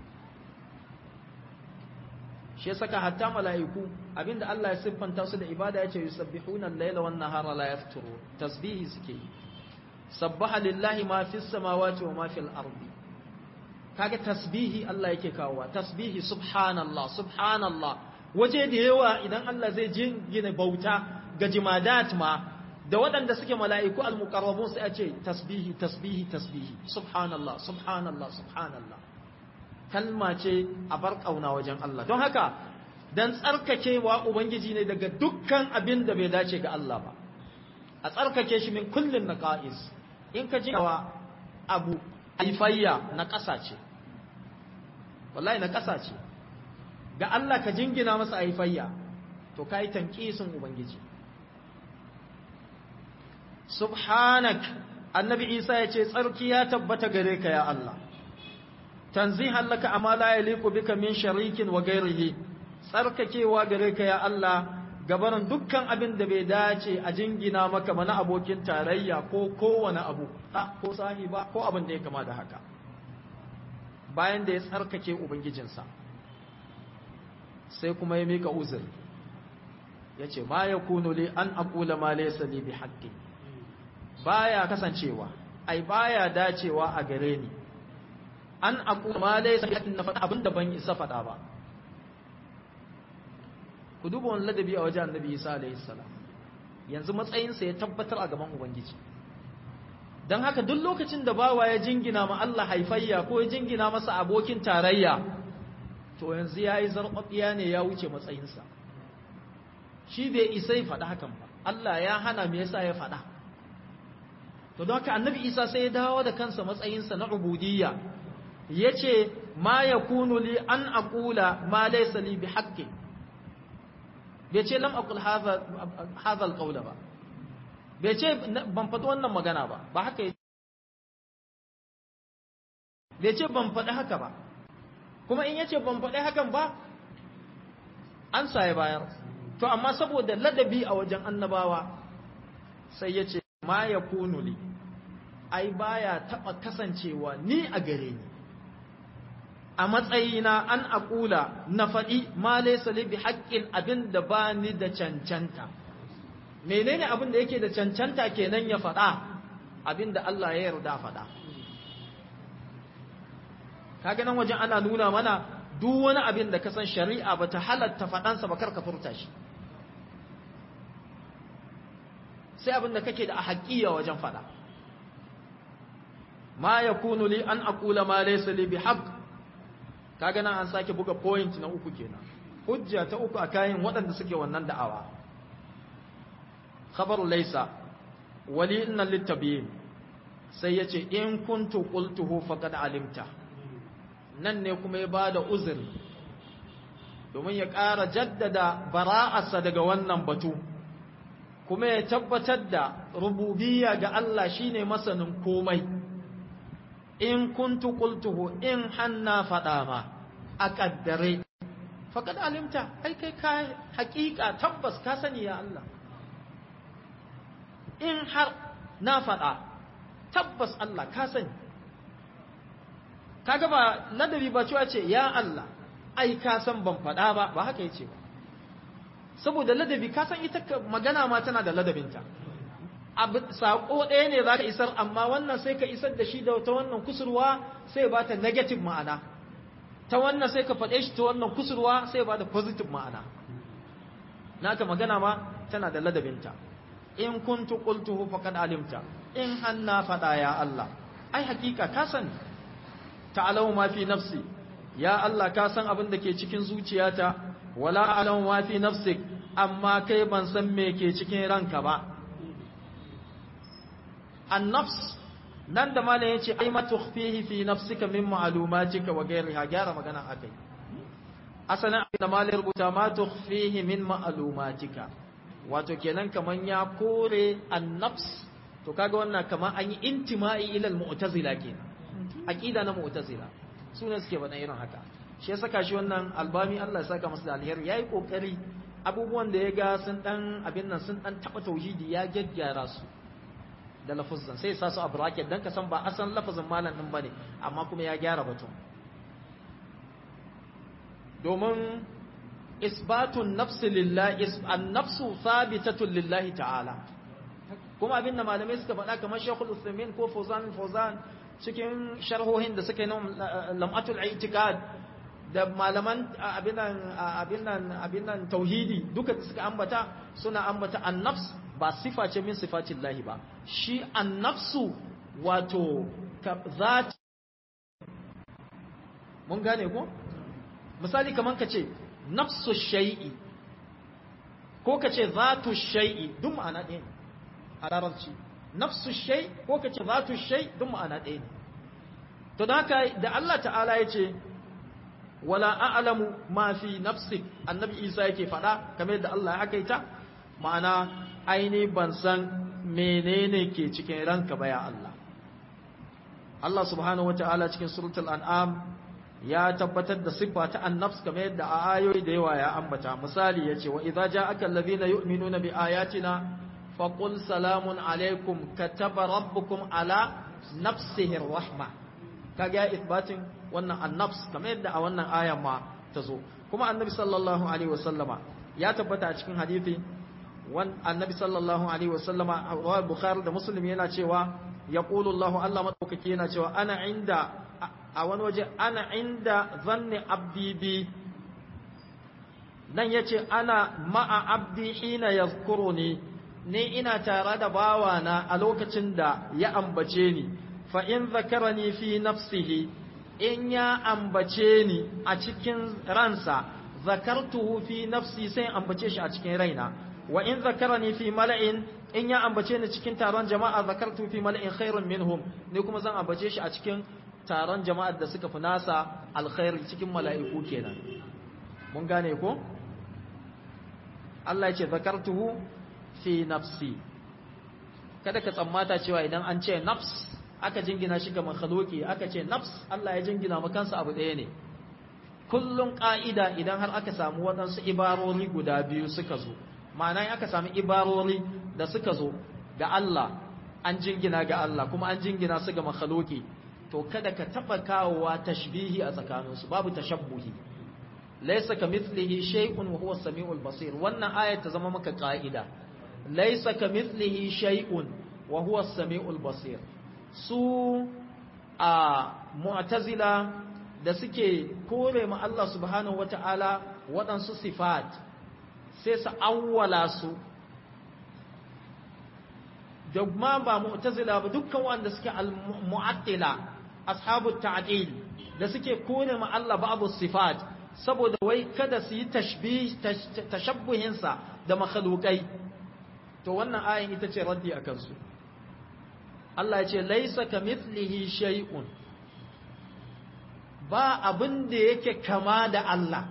shi ya saka hatta mala'iku abinda Allah ya siffanta su da ibada ya ce yusabbihuna al-laila wan nahara la yafturu tasbihi suke sabbaha lillahi ma fis samawati wa ma fil ardi kaga tasbihi Allah yake kawowa tasbihi subhanallah subhanallah waje da yawa idan Allah zai jingina bauta ga jimadat ma da waɗanda suke mala'iku al-muqarrabun sai a ce tasbihi tasbihi tasbihi subhanallah subhanallah subhanallah kalma ce a bar kauna wajen Allah don haka dan tsarkakewa ubangiji ne daga dukkan abin da bai dace ga Allah ba a tsarkake shi min kullin naqais in ka jinawa abu aifayya na ƙasa ce wallahi na ƙasa ce ga Allah ka jingina masa aifayya to kai tanqisin ubangiji subhanak annabi isa ya ce tsarki ya tabbata gare ka ya Allah tanzihan laka amma la yaliqu bika min sharikin wa ghairihi tsarkakewa gare ka ya Allah gabanin dukkan abin da bai dace a jingina maka mana abokin tarayya ko kowane abu ko sahiba ko abin da ya kama da haka bayan da ya tsarkake ubangijinsa sai kuma ya mika uzuri ya ce ma ya kunu li an akula ma laysa li bi haqqi baya kasancewa ai baya dacewa a gare ni an akula ma laysa li haqqin na faɗa abinda ban isa faɗa ba ku duba wani ladabi a wajen annabi Isa alaihi salam yanzu matsayinsa ya tabbatar a gaban ubangiji don haka duk lokacin da bawa ya jingina ma Allah haifayya ko ya jingina masa abokin tarayya to yanzu ya yi zarɓaɓɓiya ne ya wuce matsayinsa shi bai isai faɗa hakan ba Allah ya hana me yasa ya faɗa to don haka annabi isa sai ya dawo da kansa matsayinsa na ubudiyya ya ce ma ya kunu li an aƙula ma laysa li bi haqqi bai ce lam aqul hadha hadha alqawla ba bai ce ban faɗi wannan magana ba ba haka bai ce ban faɗi haka ba kuma in yace ban faɗi hakan ba an saye bayar to amma saboda ladabi a wajen annabawa sai ya ce ma ya li ai baya taɓa kasancewa ni a gare ni a matsayina an aƙula na faɗi ma laysa li bi haƙƙin abin da ba ni da cancanta menene abin da yake da cancanta kenan ya faɗa abin da Allah ya yarda faɗa kaga nan wajen ana nuna mana duk wani abin da ka san shari'a ba ta halatta faɗansa ba karka furta shi sai abin da kake da a haƙiya wajen faɗa ma yakunu li an aqula ma laysa li bihaqq kaga nan an sake buga point na uku kenan hujja ta uku a kayan waɗanda suke wannan da'awa khabaru laysa wali inna littabiyin sai yace in kuntu qultuhu faqad alimta nan ne kuma ya bada uzuri domin ya ƙara jaddada bara'arsa daga wannan batu kuma ya tabbatar da rububiyya ga Allah shine masanin komai in kuntu qultuhu in hanna faɗa ma a ƙaddare faƙad alimta ai kai ka haƙiƙa tabbas ka sani ya Allah in har na faɗa tabbas Allah ka sani kaga ba ladabi ba cewa ce ya Allah ai ka san ban faɗa ba ba haka yace ba saboda ladabi ka san ita magana ma tana da ladabinta abu sako ɗaya ne za ka isar amma wannan sai ka isar da shi da ta wannan kusurwa sai ba ta negative ma'ana ta wannan sai ka faɗe shi ta wannan kusurwa sai ba da positive ma'ana naka magana ma tana da ladabinta in kuntu qultuhu faqad alimta in hanna faɗa ya Allah ai hakika ka sani ta'lamu ma fi nafsi ya Allah ka san abin da ke cikin zuciyata wala a'lamu ma fi nafsik amma kai ban san me ke cikin ranka ba annafs nan da malam yace ai ma tukhfihi fi nafsika min ma'lumatika wa ghayriha gyara magana akai asalin da malam rubuta ma tukhfihi min ma'lumatika wato kenan kaman ya kore annafs to kaga wannan kaman an yi intima'i ila al-mu'tazila kenan aqida na mu'tazila sune suke bada irin haka shi ya saka shi wannan albami Allah ya saka masa da alheri yayi kokari abubuwan da ya ga sun dan abin nan sun dan taba tauhidi ya gyaggyara su da lafazan sai sa su a bracket dan ka san ba asan lafazin malam din bane amma kuma ya gyara batun domin isbatun nafsi lillahi an-nafsu thabitatun lillahi ta'ala kuma abin da malamai suka faɗa kamar Sheikhul Uthaymeen ko Fawzan Fawzan cikin sharhohin da suka yi na lam'atul i'tikad da malaman abin nan abin nan abin nan tauhidi duka da suka ambata suna ambata an-nafs ba sifa ce min sifatin lahi ba shi annafsu wato zati mun gane ko misali kaman ka ce nafsu shay'i ko ka ce zatu shay'i duk ma'ana ɗaya ne a larabci nafsu shay ko ka ce zatu shay duk ma'ana ɗaya ne to da haka da Allah ta'ala ya ce wala a'lamu ma fi nafsik annabi Isa yake faɗa kamar yadda Allah ya hakaita ma'ana aini ban san menene ke cikin ranka ba ya Allah Allah subhanahu wata'ala cikin suratul an'am ya tabbatar da siffa ta annafs kamar yadda a ayoyi da yawa ya ambata misali yace wa idza ja'aka allazina yu'minuna bi ayatina faqul salamun alaikum kataba rabbukum ala nafsihi rahma kaga ya isbatin wannan annafs kamar yadda a wannan ayan ma ta zo kuma annabi sallallahu alaihi wasallama ya tabbata a cikin hadisi wan annabi sallallahu alaihi wasallama wa bukhari da muslim yana cewa yaqulu allah allah madaukaki yana cewa ana inda a wani waje ana inda zanni abdi bi nan yace ana ma'a abdi hina yazkuruni ni ina tare da bawana a lokacin da ya ambace ni fa in zakarani fi nafsihi in ya ambace ni a cikin ransa zakartuhu fi nafsi sai ambace shi a cikin raina wa in zakarani fi mala'in in ya ambace ni cikin taron jama'a zakartu fi mala'in khairun minhum ni kuma zan ambace shi a cikin taron jama'ar da suka fi nasa alkhairi cikin mala'iku kenan mun gane ko Allah ya ce zakartuhu fi nafsi kada ka tsammata cewa idan an ce nafs aka jingina shi ga makhluki aka ce nafs Allah ya jingina makansa abu ɗaya ne kullum ƙa'ida idan har aka samu waɗansu ibarori guda biyu suka zo ma'ana in aka samu ibarori da suka zo ga Allah an jingina ga Allah kuma an jingina su ga makhluki to kada ka taɓa kawowa tashbihi a tsakaninsu babu tashabbuhi laysa kamithlihi shay'un wa huwa samiul basir wannan ayat ta zama maka ƙa'ida laysa kamithlihi shay'un wa huwa samiul basir su a mu'tazila da suke kore ma Allah subhanahu wata'ala waɗansu sifat sai su awwala su da ma ba mu'tazila ba dukkan wanda suke al-mu'attila ashabu ta'dil da suke kore ma Allah babu sifat saboda wai kada su yi tashbih tashabbuhin sa da makhluqai to wannan ayin ita ce raddi akan su Allah ya ce laisa kamithlihi shay'un ba abin da yake kama da Allah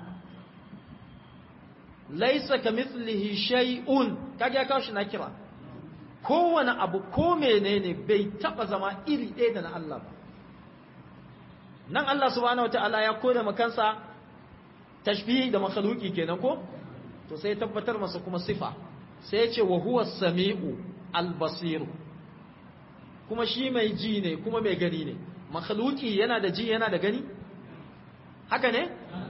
laisa kamithlihi shay'un kage ya kawo shi na kira kowane abu ko menene bai taba zama iri ɗaya da na Allah ba nan Allah subhanahu wataala ya kore makansa tashbihi da makhluki kenan ko to sai tabbatar masa kuma sifa sai ya ce wa huwa samiu al-basiru kuma shi mai ji ne kuma mai gani ne makhluki yana da ji yana da gani haka ne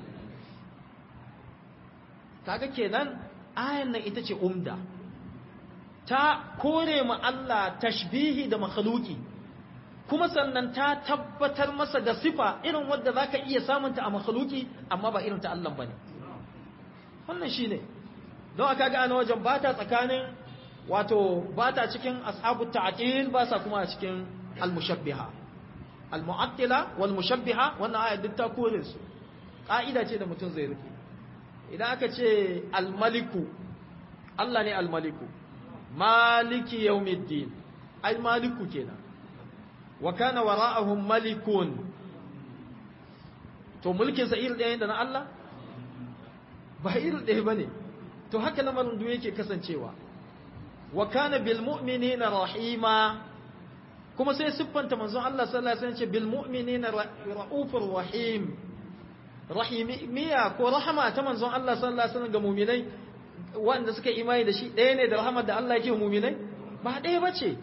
kaga kenan ayan nan ita ce umda ta kore ma Allah tashbihi da makhluki kuma sannan ta tabbatar masa da sifa irin wadda zaka iya samunta a makhluki amma ba irin ta Allah bane wannan shine don aka ga ana wajen bata tsakanin wato ba ta cikin ashabu ta'til ba sa kuma a cikin al-mushabbiha al-mu'attila wal mushabbiha wannan aya duk ta kore su ka'ida ce da mutum zai rike idan aka ce al-maliku Allah ne al-maliku maliki yawmiddin ai maliku kenan wa kana wara'ahum malikun to mulkin sa iri ɗaya da na Allah ba iri ɗaya bane to haka lamarin duk yake kasancewa wa kana bil mu'minina rahima kuma sai siffanta manzon Allah sallallahu alaihi wasallam ce bil mu'minina raufur rahim rahimiya ko rahama ta manzon Allah sallallahu alaihi wasallam ga mu'minai wanda suka imani da shi ɗaya ne da rahamar da Allah yake mu'minai ba ɗaya bace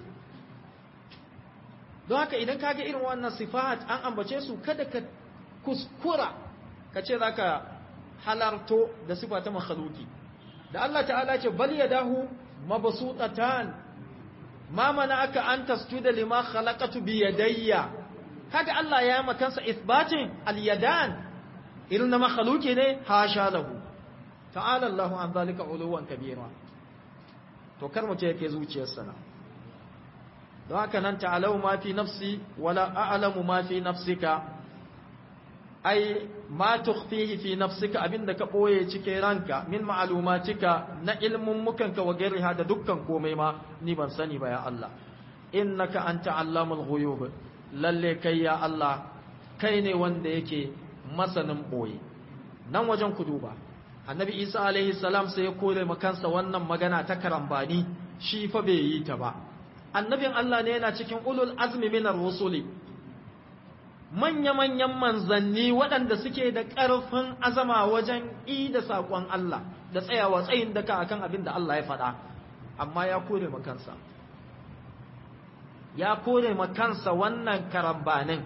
don haka idan kaga irin wannan sifat an ambace su kada ka kuskura ka ce zaka halarto da sifa ta makhluki da Allah ta'ala ce bal yadahu mabsuutatan ma mana'aka an tasjuda lima khalaqatu bi yadayya kaga Allah ya yi kansa ithbatin al-yadan irin na makhluki ne hasha lahu ta'ala Allahu an zalika uluwan kabira to kar mu ce yake zuciyarsa na don haka nan ta'alau ma fi nafsi wala a'lamu ma fi nafsika ai ma tukhfihi fi nafsika abinda ka boye cikin ranka min ma'lumatika na ilmun mukanka wa gairiha da dukkan komai ma ni ban sani ba ya Allah innaka anta allamul ghuyub lalle kai ya Allah kai ne wanda yake masanin boye nan wajen ku duba annabi Isa alaihi salam sai ya kore makansa wannan magana ta karambani shi fa bai yi ta ba annabin Allah ne yana cikin ulul azmi minar rusuli manya-manyan manzanni waɗanda suke da ƙarfin azama wajen i da saƙon Allah da tsayawa tsayin daka akan abin da Allah ya faɗa amma ya kore makansa ya kore makansa wannan karambanin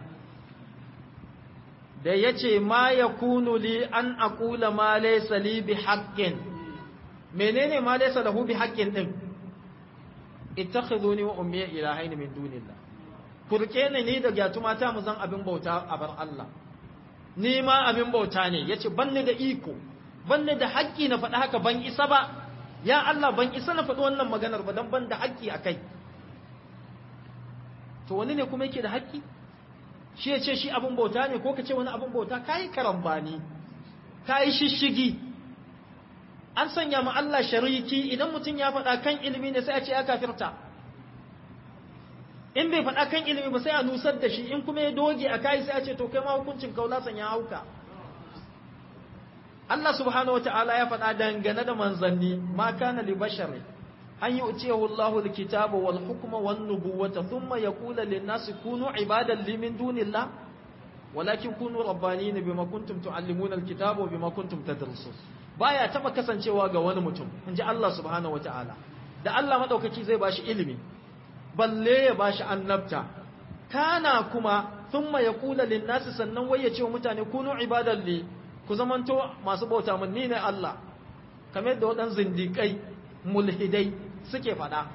da ya ce ma ya kunu li an aƙula ma laisa li bi haƙƙin menene ma laisa lahu bi haƙƙin ɗin ittakhiduni wa ummiya ilahaini min dunillah kurke ni ni da gyatuma ta mu zan abin bauta a bar Allah ni ma abin bauta ne yace banni da iko banni da haƙƙi na faɗi haka ban isa ba ya Allah ban isa na faɗi wannan maganar ba dan ban da haƙƙi akai to wani ne kuma yake da haƙƙi shi ya ce shi abin bauta ne ko ka ce wani abin bauta kai karambani kai shishigi an sanya ma Allah shariki idan mutum ya faɗa kan ilimi ne sai a ce ya kafirta in bai faɗa kan ilimi ba sai a nusar da shi in kuma ya doge a kai sai a ce to kai ma hukuncin kaulasan ya hauka Allah subhanahu wataala ya faɗa dangane da manzanni ma kana li bashari an yu'tiyahu Allahu al-kitaba wal hukma wan nubuwata thumma yaqulu lin-nasi kunu ibadan li min dunillah walakin kunu rabbanina bima kuntum tuallimuna al-kitaba wa bima kuntum tadrusun baya taba kasancewa ga wani mutum inji Allah subhanahu wataala da Allah madaukaki zai bashi ilimi balle ya bashi annabta kana kuma thumma yaqulu lin-nasi sannan wai ya ce wa mutane kunu ibadan li ku zamanto masu bauta mun ni ne Allah kamar da waɗannan zindikai mulhidai suke faɗa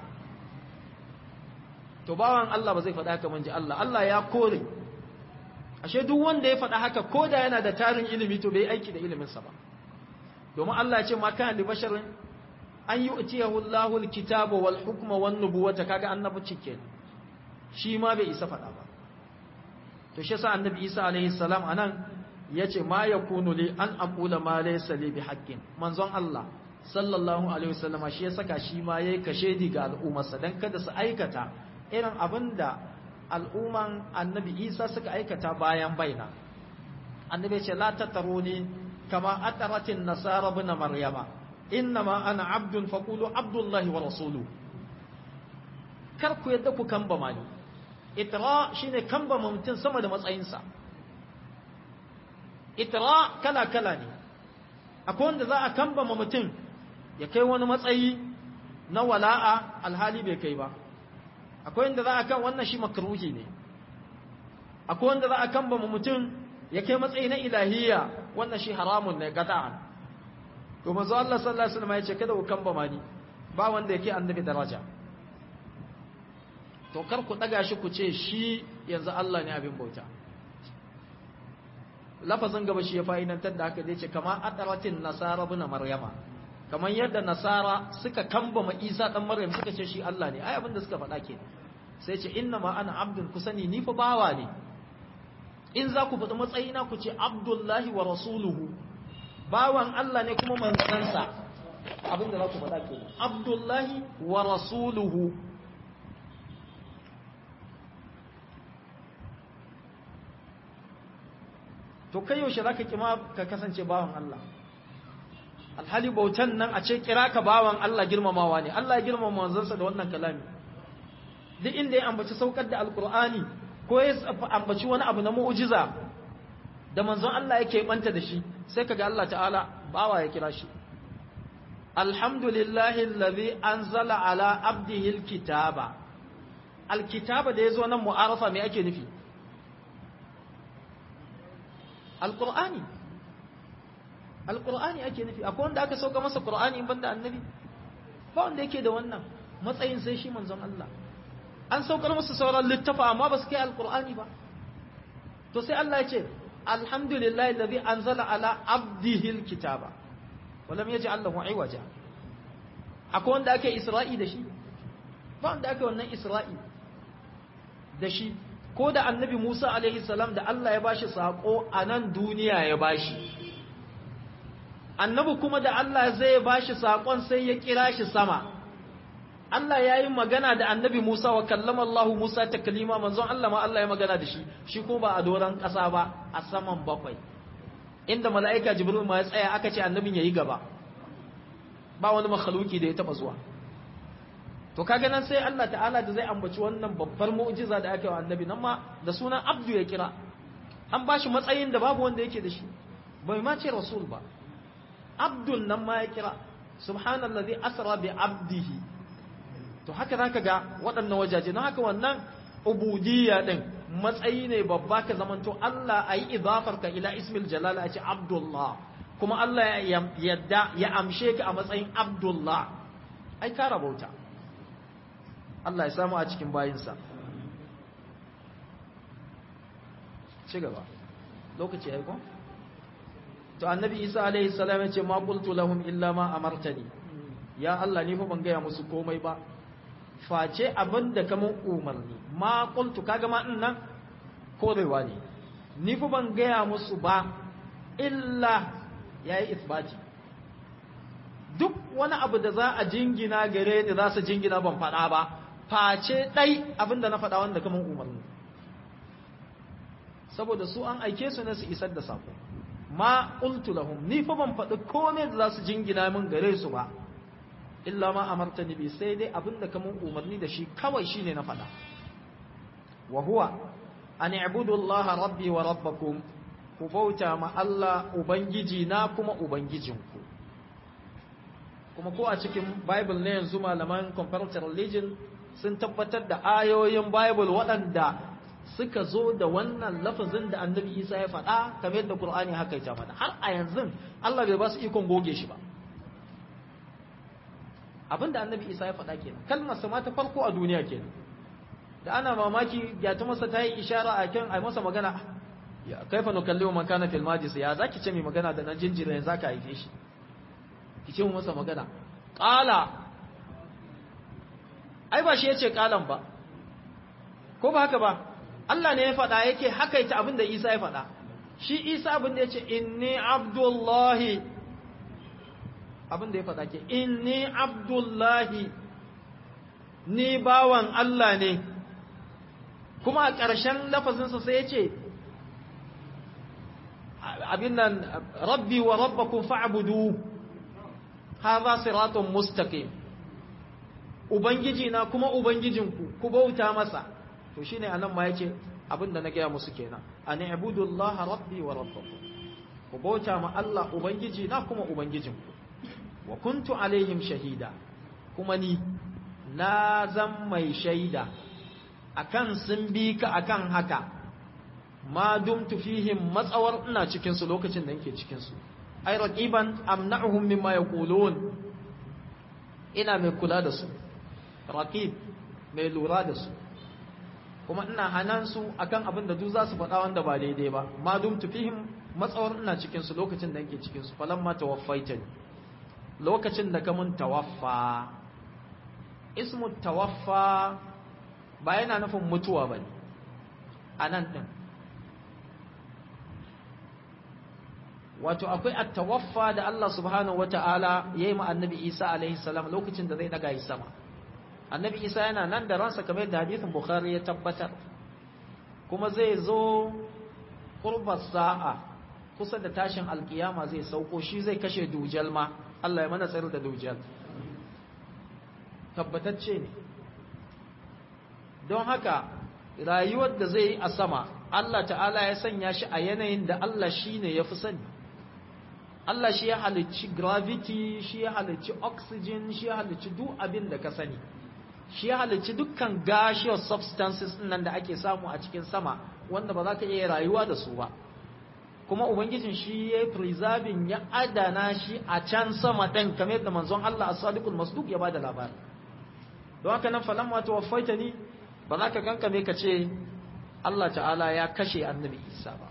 to bawan Allah ba zai faɗa haka manji Allah Allah ya kore ashe duk wanda ya faɗa haka ko da yana da tarin ilimi to bai aiki da iliminsa ba domin Allah ya ce ma kana li basharin an yu'tiyahu Allahu al-kitaba wal hukma wan nubuwata kaga annabi cike shi ma bai isa faɗa ba to shi yasa annabi Isa alaihi salam anan yace ma yakunu li an aqula ma laysa li bi haqqin manzon Allah sallallahu alaihi wasallama shi ya saka shi ma yayi kashedi ga al'ummarsa dan kada su aikata irin abinda al'umman annabi Isa suka aikata bayan baina annabi ya ce la tataruni kama ataratin nasara ibn maryama innama ana abdun faqulu abdullahi wa rasuluhu kar ku yadda ku kamba mani itra shine kamba mutum sama da matsayinsa itra kala kala ne akwai wanda za a kamba mutum ya kai wani matsayi na wala'a alhali bai kai ba akwai wanda za a kan wannan shi makruhi ne akwai wanda za a kamba mutum ya kai matsayi na ilahiyya wannan shi haramun ne gada'an to manzo Allah sallallahu alaihi wasallam ya ce kada ku kamba mani ba wanda yake annabi daraja to kar ku daga shi ku ce shi yanzu Allah ne abin bauta lafazin gaba shi ya fa'idantar da haka zai ce kama adaratin nasara bin maryama kamar yadda nasara suka kamba ma isa dan maryam suka ce shi Allah ne ai abin da suka faɗa ke sai ce inna ma ana abdun ku sani ni fa bawa ne in za ku faɗi matsayina ku ce abdullahi wa rasuluhu bawan Allah ne kuma manzansa abin da za ku faɗa ke abdullahi wa rasuluhu to kai yaushe za ka kima ka kasance bawan Allah alhali bautan nan a ce kira ka bawan Allah girmamawa ne Allah ya girmama manzansa da wannan kalami duk inda ya ambaci saukar da alkur'ani ko ya ambaci wani abu na mu'jiza da manzon Allah yake banta da shi sai kaga Allah ta'ala bawa ya kira shi alhamdulillahi allazi anzala ala abdihi alkitaba alkitaba da yazo nan mu'arafa me ake nufi alqur'ani alqur'ani ake nufi akwai wanda aka sauka masa qur'ani in banda annabi ba wanda yake da wannan matsayin sai shi manzon Allah an saukar masa sauran littafa amma ba su kai alqur'ani ba to sai Allah ya ce alhamdulillahi alladhi anzala ala abdihi alkitaba wa lam yaj'al lahu iwaja akwai wanda ake isra'i da shi ba wanda ake wannan isra'i da shi ko da annabi Musa alaihi salam da Allah ya bashi sako a nan duniya ya bashi annabi kuma da Allah zai bashi sakon sai ya kira shi sama Allah ya yi magana da annabi Musa wa kallama Allah Musa taklima manzon Allah ma Allah ya magana da shi shi ko ba a doron ƙasa ba a saman bakwai inda mala'ika Jibril ma ya tsaya aka ce annabin yayi gaba ba wani makhluki da ya taba zuwa to kaga nan sai Allah ta'ala da zai ambaci wannan babbar mu'jiza da aka yi wa annabi nan ma da sunan abdu ya kira an ba shi matsayin da babu wanda yake da shi bai ma ce rasul ba abdun nan ma ya kira subhanallazi asra bi abdihi to haka zaka ga waɗannan wajaje don haka wannan ubudiyya din matsayi ne babba ka zamanto Allah ayi idafar ka ila ismil jalal a ce abdullah kuma Allah ya yadda ya amshe ka a matsayin abdullah ai ka rabauta Allah ya samu a cikin bayinsa ci gaba lokaci ya ko to annabi isa alaihi salam ya ce ma qultu lahum illa ma amartani ya Allah ni fa ban gaya musu komai ba face abinda kaman umarni ma qultu kaga ma din nan korewa ne ni fa ban gaya musu ba illa yayi isbati duk wani abu da za a jingina gare ni za su jingina ban faɗa ba face ɗai abinda na faɗa wanda kaman umarni saboda su an aike su ne su isar da sako ma qultu lahum ni fa ban faɗi komai da za su jingina min gare su ba illa ma amartani bi sai dai abinda kaman umarni da shi kawai shine na faɗa wa huwa an i'budu Allah rabbi wa rabbakum ku bauta ma Allah ubangiji na kuma ubangijinku kuma ko a cikin bible ne yanzu malaman comparative religion sun tabbatar da ayoyin bible waɗanda suka zo da wannan lafazin da annabi isa ya faɗa kamar yadda qur'ani haka ya faɗa har a yanzu Allah bai ba su ikon goge shi ba abin da annabi isa ya faɗa kenan kalmar sama ta farko a duniya kenan da ana mamaki ya ta masa ta yi ishara a kan ai masa magana ya kaifa nukallimu man kana fil majlis ya zaki ce mai magana da nan jinjira yanzu zaka haife shi ki ce masa magana qala ai ba shi yace qalan ba ko ba haka ba Allah ne ya faɗa yake hakaita abin da Isa ya faɗa shi Isa abin da yace inni abdullahi abin da ya faɗa ke inni abdullahi ni bawan Allah ne kuma a ƙarshen lafazinsa sai ya ce abin nan rabbi wa rabbakum fa'budu hadha siratun mustaqim ubangiji na kuma ubangijinku ku bauta masa to shine anan ma yace abin da na gaya musu kenan an ibudullaha rabbi wa rabbakum ku bauta ma Allah ubangiji na kuma ubangijinku wa kuntu alaihim shahida kuma ni na zan mai shaida akan sun bi ka akan haka ma dumtu fihim matsawar ina cikin su lokacin da nake cikin su ay raqiban amna'uhum mimma yaqulun ina mai kula da su raqib mai lura da su kuma ina hanan su akan abin da duk za su faɗa wanda ba daidai ba ma dumtu fihim matsawar ina cikin su lokacin da nake cikin su falamma tawaffaitani lokacin da ka mun tawaffa ismu tawaffa ba yana nufin mutuwa ba ne a nan ɗin wato akwai attawaffa da Allah subhanahu wata'ala ya yi ma annabi isa alaihi salam lokacin da zai daga yi sama annabi isa yana nan da ransa kamar yadda hadithin bukhari ya tabbatar kuma zai zo kurbar sa'a kusa da tashin alkiyama zai sauko shi zai kashe dujal ma Allah ya mana tsayar da dujal tabbatacce ne don haka rayuwar da zai yi a sama Allah ta'ala ya sanya shi a yanayin da Allah shi ne ya fi sani Allah shi ya halicci gravity shi ya halicci oxygen shi ya halicci duk abin da ka sani shi ya halicci dukkan gaseous substances nan da ake samu a cikin sama wanda ba za ka iya rayuwa da su ba kuma ubangijin shi ya preserving ya adana shi a can sama ɗin kamar yadda manzon Allah as-sadiqul masduq ya bada labari don haka nan falamma tawaffaita ni ba za ka kankame ka ce Allah ta'ala ya kashe annabi Isa ba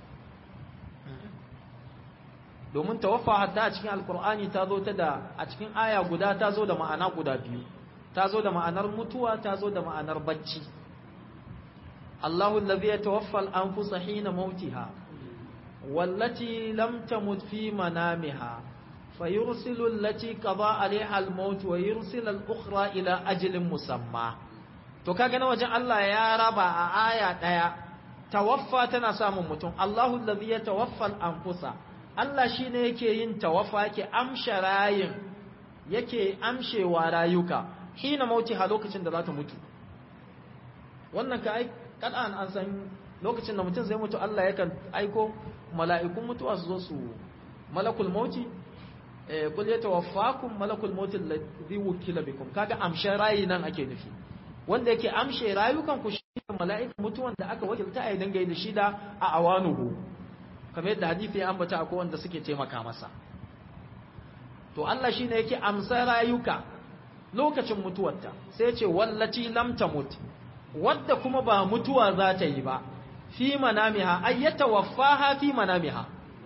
domin tawaffa hatta a cikin alkur'ani ta zo ta da a cikin aya guda ta zo da ma'ana guda biyu ta zo da ma'anar mutuwa ta zo da ma'anar bacci Allahu allazi yatawaffa al-anfusa hina mautiha wallati lam tamut fi manamiha فيرسل التي قضى عليها الموت ويرسل الأخرى إلى أجل مسمى to kaga na wajen Allah ya raba a aya daya tawaffa tana samun mutum Allahu allazi yatawaffa al-anfusa Allah shine yake yin tawaffa yake amsha rayin yake amshewa rayuka hina mautiha lokacin da za ta mutu wannan ka ai kadan an san lokacin da mutum zai mutu Allah yakan aiko mala'ikun mutuwa su zo su malakul mauti eh kul yatawaffakum malakul mauti alladhi wukila bikum kaga amshe rayi nan ake nufi wanda yake amshe rayukan ku shi mala'ikan mutuwan da aka wakilta a dinga da shi da a awanuhu kamar yadda hadisi ya ambata akwai wanda suke taimaka masa to Allah shine yake amsa rayuka lokacin mutuwarta sai ce wallati lam tamut wadda kuma ba mutuwa za ta yi ba fi manamiha ay yatawaffaha fi manamiha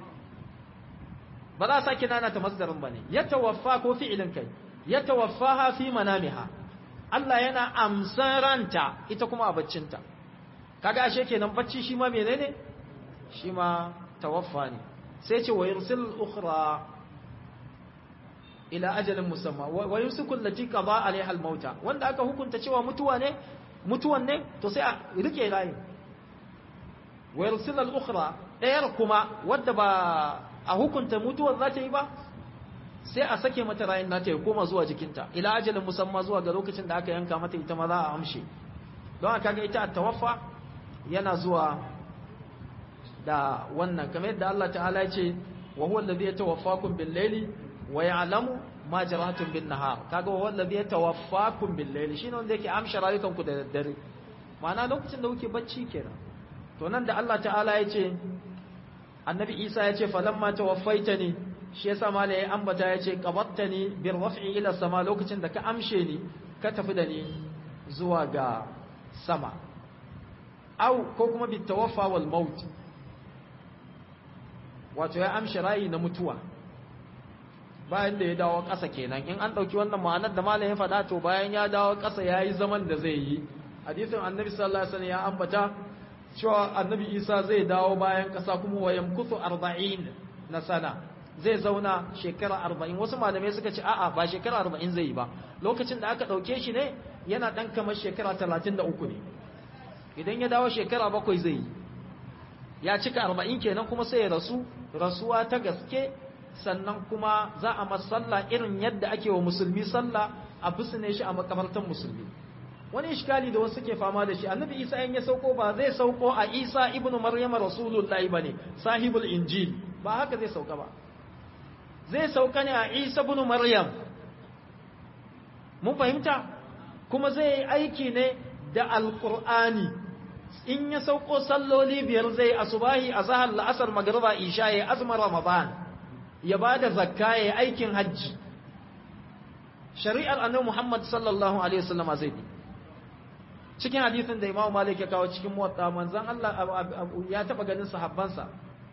ba za sake nana ta masdarin bane yatawaffa ko fi'ilin kai yatawaffaha fi manamiha Allah yana amsan ranta ita kuma a baccinta kaga ashe kenan bacci shi ma menene shi ma tawaffa ne sai ce wa yursil ukhra ila ajalin musamma wa yusiku allati qada alaiha al-mauta wanda aka hukunta cewa mutuwa ne mutuwan ne to sai a rike rayin wa yursil al-ukhra dayar kuma wadda ba a hukunta mutuwar za ta yi ba sai a sake mata rayin nata ya koma zuwa jikinta ila ajalin musamma zuwa ga lokacin da aka yanka mata ita ma za a amshe don haka ga ita at-tawaffa yana zuwa da wannan kamar yadda Allah ta'ala ya ce wa huwa alladhi yatawaffakum bil-layli wa ya'lamu ma jarahatum bin-nahar kaga wa alladhi yatawaffakum bil-layli shine wanda yake amsha rayukan ku da daddare ma'ana lokacin da kuke bacci kenan to nan da Allah ta'ala ya ce annabi Isa ya ce falamma tawaffaitani shi yasa mala ya ambata ya ce qabattani bir raf'i ila sama lokacin da ka amshe ni ka tafi da ni zuwa ga sama au ko kuma bit tawaffa wal maut wato ya amshi rayi na mutuwa bayan da ya dawo ƙasa kenan in an ɗauki wannan ma'anar da malam ya faɗa to bayan ya dawo ƙasa ya yi zaman da zai yi hadisin annabi sallallahu alaihi wasallam ya ambata cewa annabi isa zai dawo bayan ƙasa kuma wa yamkuthu arba'in na sana zai zauna shekara arba'in wasu malamai suka ce a'a ba shekara arba'in zai yi ba lokacin da aka ɗauke shi ne yana ɗan kamar shekara talatin da uku ne idan ya dawo shekara bakwai zai yi ya cika arba'in kenan kuma sai ya rasu rasuwa ta gaske sannan kuma za a masalla irin yadda ake wa musulmi sallah a bisne shi a makamartan musulmi wani iskali da wasu suke fama da shi annabi isa in ya sauko ba zai sauko a isa ibnu maryama rasulullahi bane sahibul injil ba haka zai sauka ba zai sauka ne a isa ibnu maryam mun fahimta kuma zai yi aiki ne da alqur'ani in ya sauko salloli biyar zai asubahi azhar la'asar magriba isha ya azmar ramadan ya ba da zakka ya aikin hajji shari'ar annabi Muhammad sallallahu alaihi wasallam zai bi cikin hadisin da Imam Malik ya kawo cikin muwatta manzon Allah ya taba ganin sahabbansa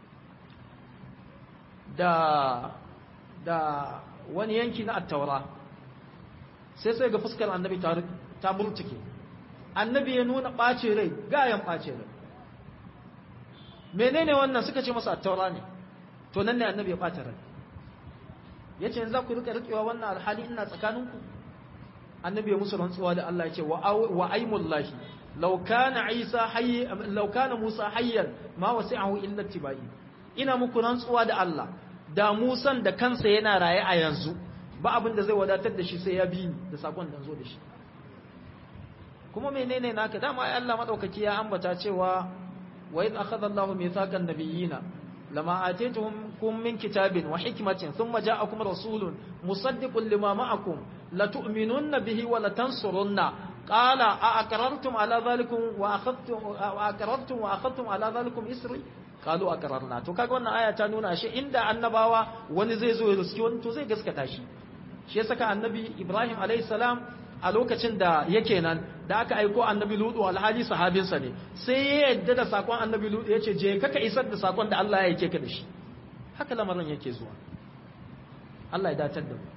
da da wani yanki na at-taura sai sai ga fuskar annabi ta ta murtuke annabi ya nuna ɓace rai gayan ɓace rai menene wannan suka ce masa at-taura ne to nan ne annabi ya ɓata rai ya ce za ku rika rikewa wannan alhali ina tsakaninku annabi ya musu rantsuwa da Allah ya ce wa aimullahi law kana isa hayy law kana musa hayyan ma wasi'ahu illa tibai ina muku rantsuwa da Allah da musan da kansa yana raye a yanzu ba abin da zai wadatar da shi sai ya bi ni da sakon da zo da shi kuma menene naka dama ai Allah madaukaki ya ambata cewa wa idh akhadha Allahu mithaqan nabiyina لما آتيتهم من كتاب وحكمة ثم جاءكم رسول مصدق لما معكم لتؤمنن به ولتنصرن قال أأقررتم على ذلكم وأخذتم وأقررتم وأخذتم على ذلكم إسري قالوا أقررنا to kaga wannan aya ta nuna shi inda annabawa wani zai zo ya riski wani to zai gaskata shi shi ya saka annabi Ibrahim alayhi salam a lokacin da yake nan da aka aiko annabi ludu alhali sahabinsa ne sai ya yadda da sakon annabi ludu ya ce je kaka isar da sakon da Allah ya yake ka da shi haka lamarin yake zuwa Allah ya datar da mu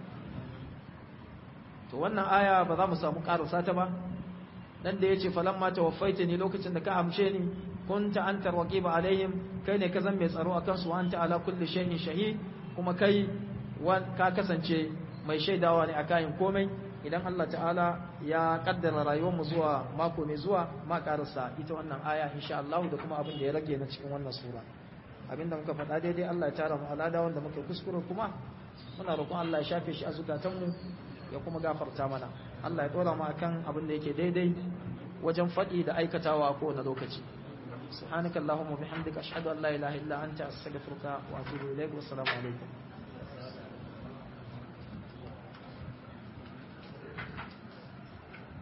to wannan aya ba za mu samu karasa ta ba dan da yace falamma tawaffaita ni lokacin da ka amshe ni kunta anta raqiba alaihim kai ne ka zan mai tsaro akan su anta ala kulli shay'in shahid kuma kai ka kasance mai shaidawa ne akan komai idan Allah ta'ala ya kaddara rayuwarmu zuwa mako mai zuwa ma karasa ita wannan aya insha Allah da kuma abin da ya rage na cikin wannan sura abinda muka faɗa daidai Allah ya tara mu alada wanda muke kuskure kuma muna roƙon Allah ya shafe shi a zukatanmu ya kuma gafarta mana Allah ya dora mu akan abin da yake daidai wajen faɗi da aikatawa a kowane lokaci سبحانك اللهم وبحمدك أشهد أن لا إله إلا أنت أستغفرك وأتوب إليك والسلام عليكم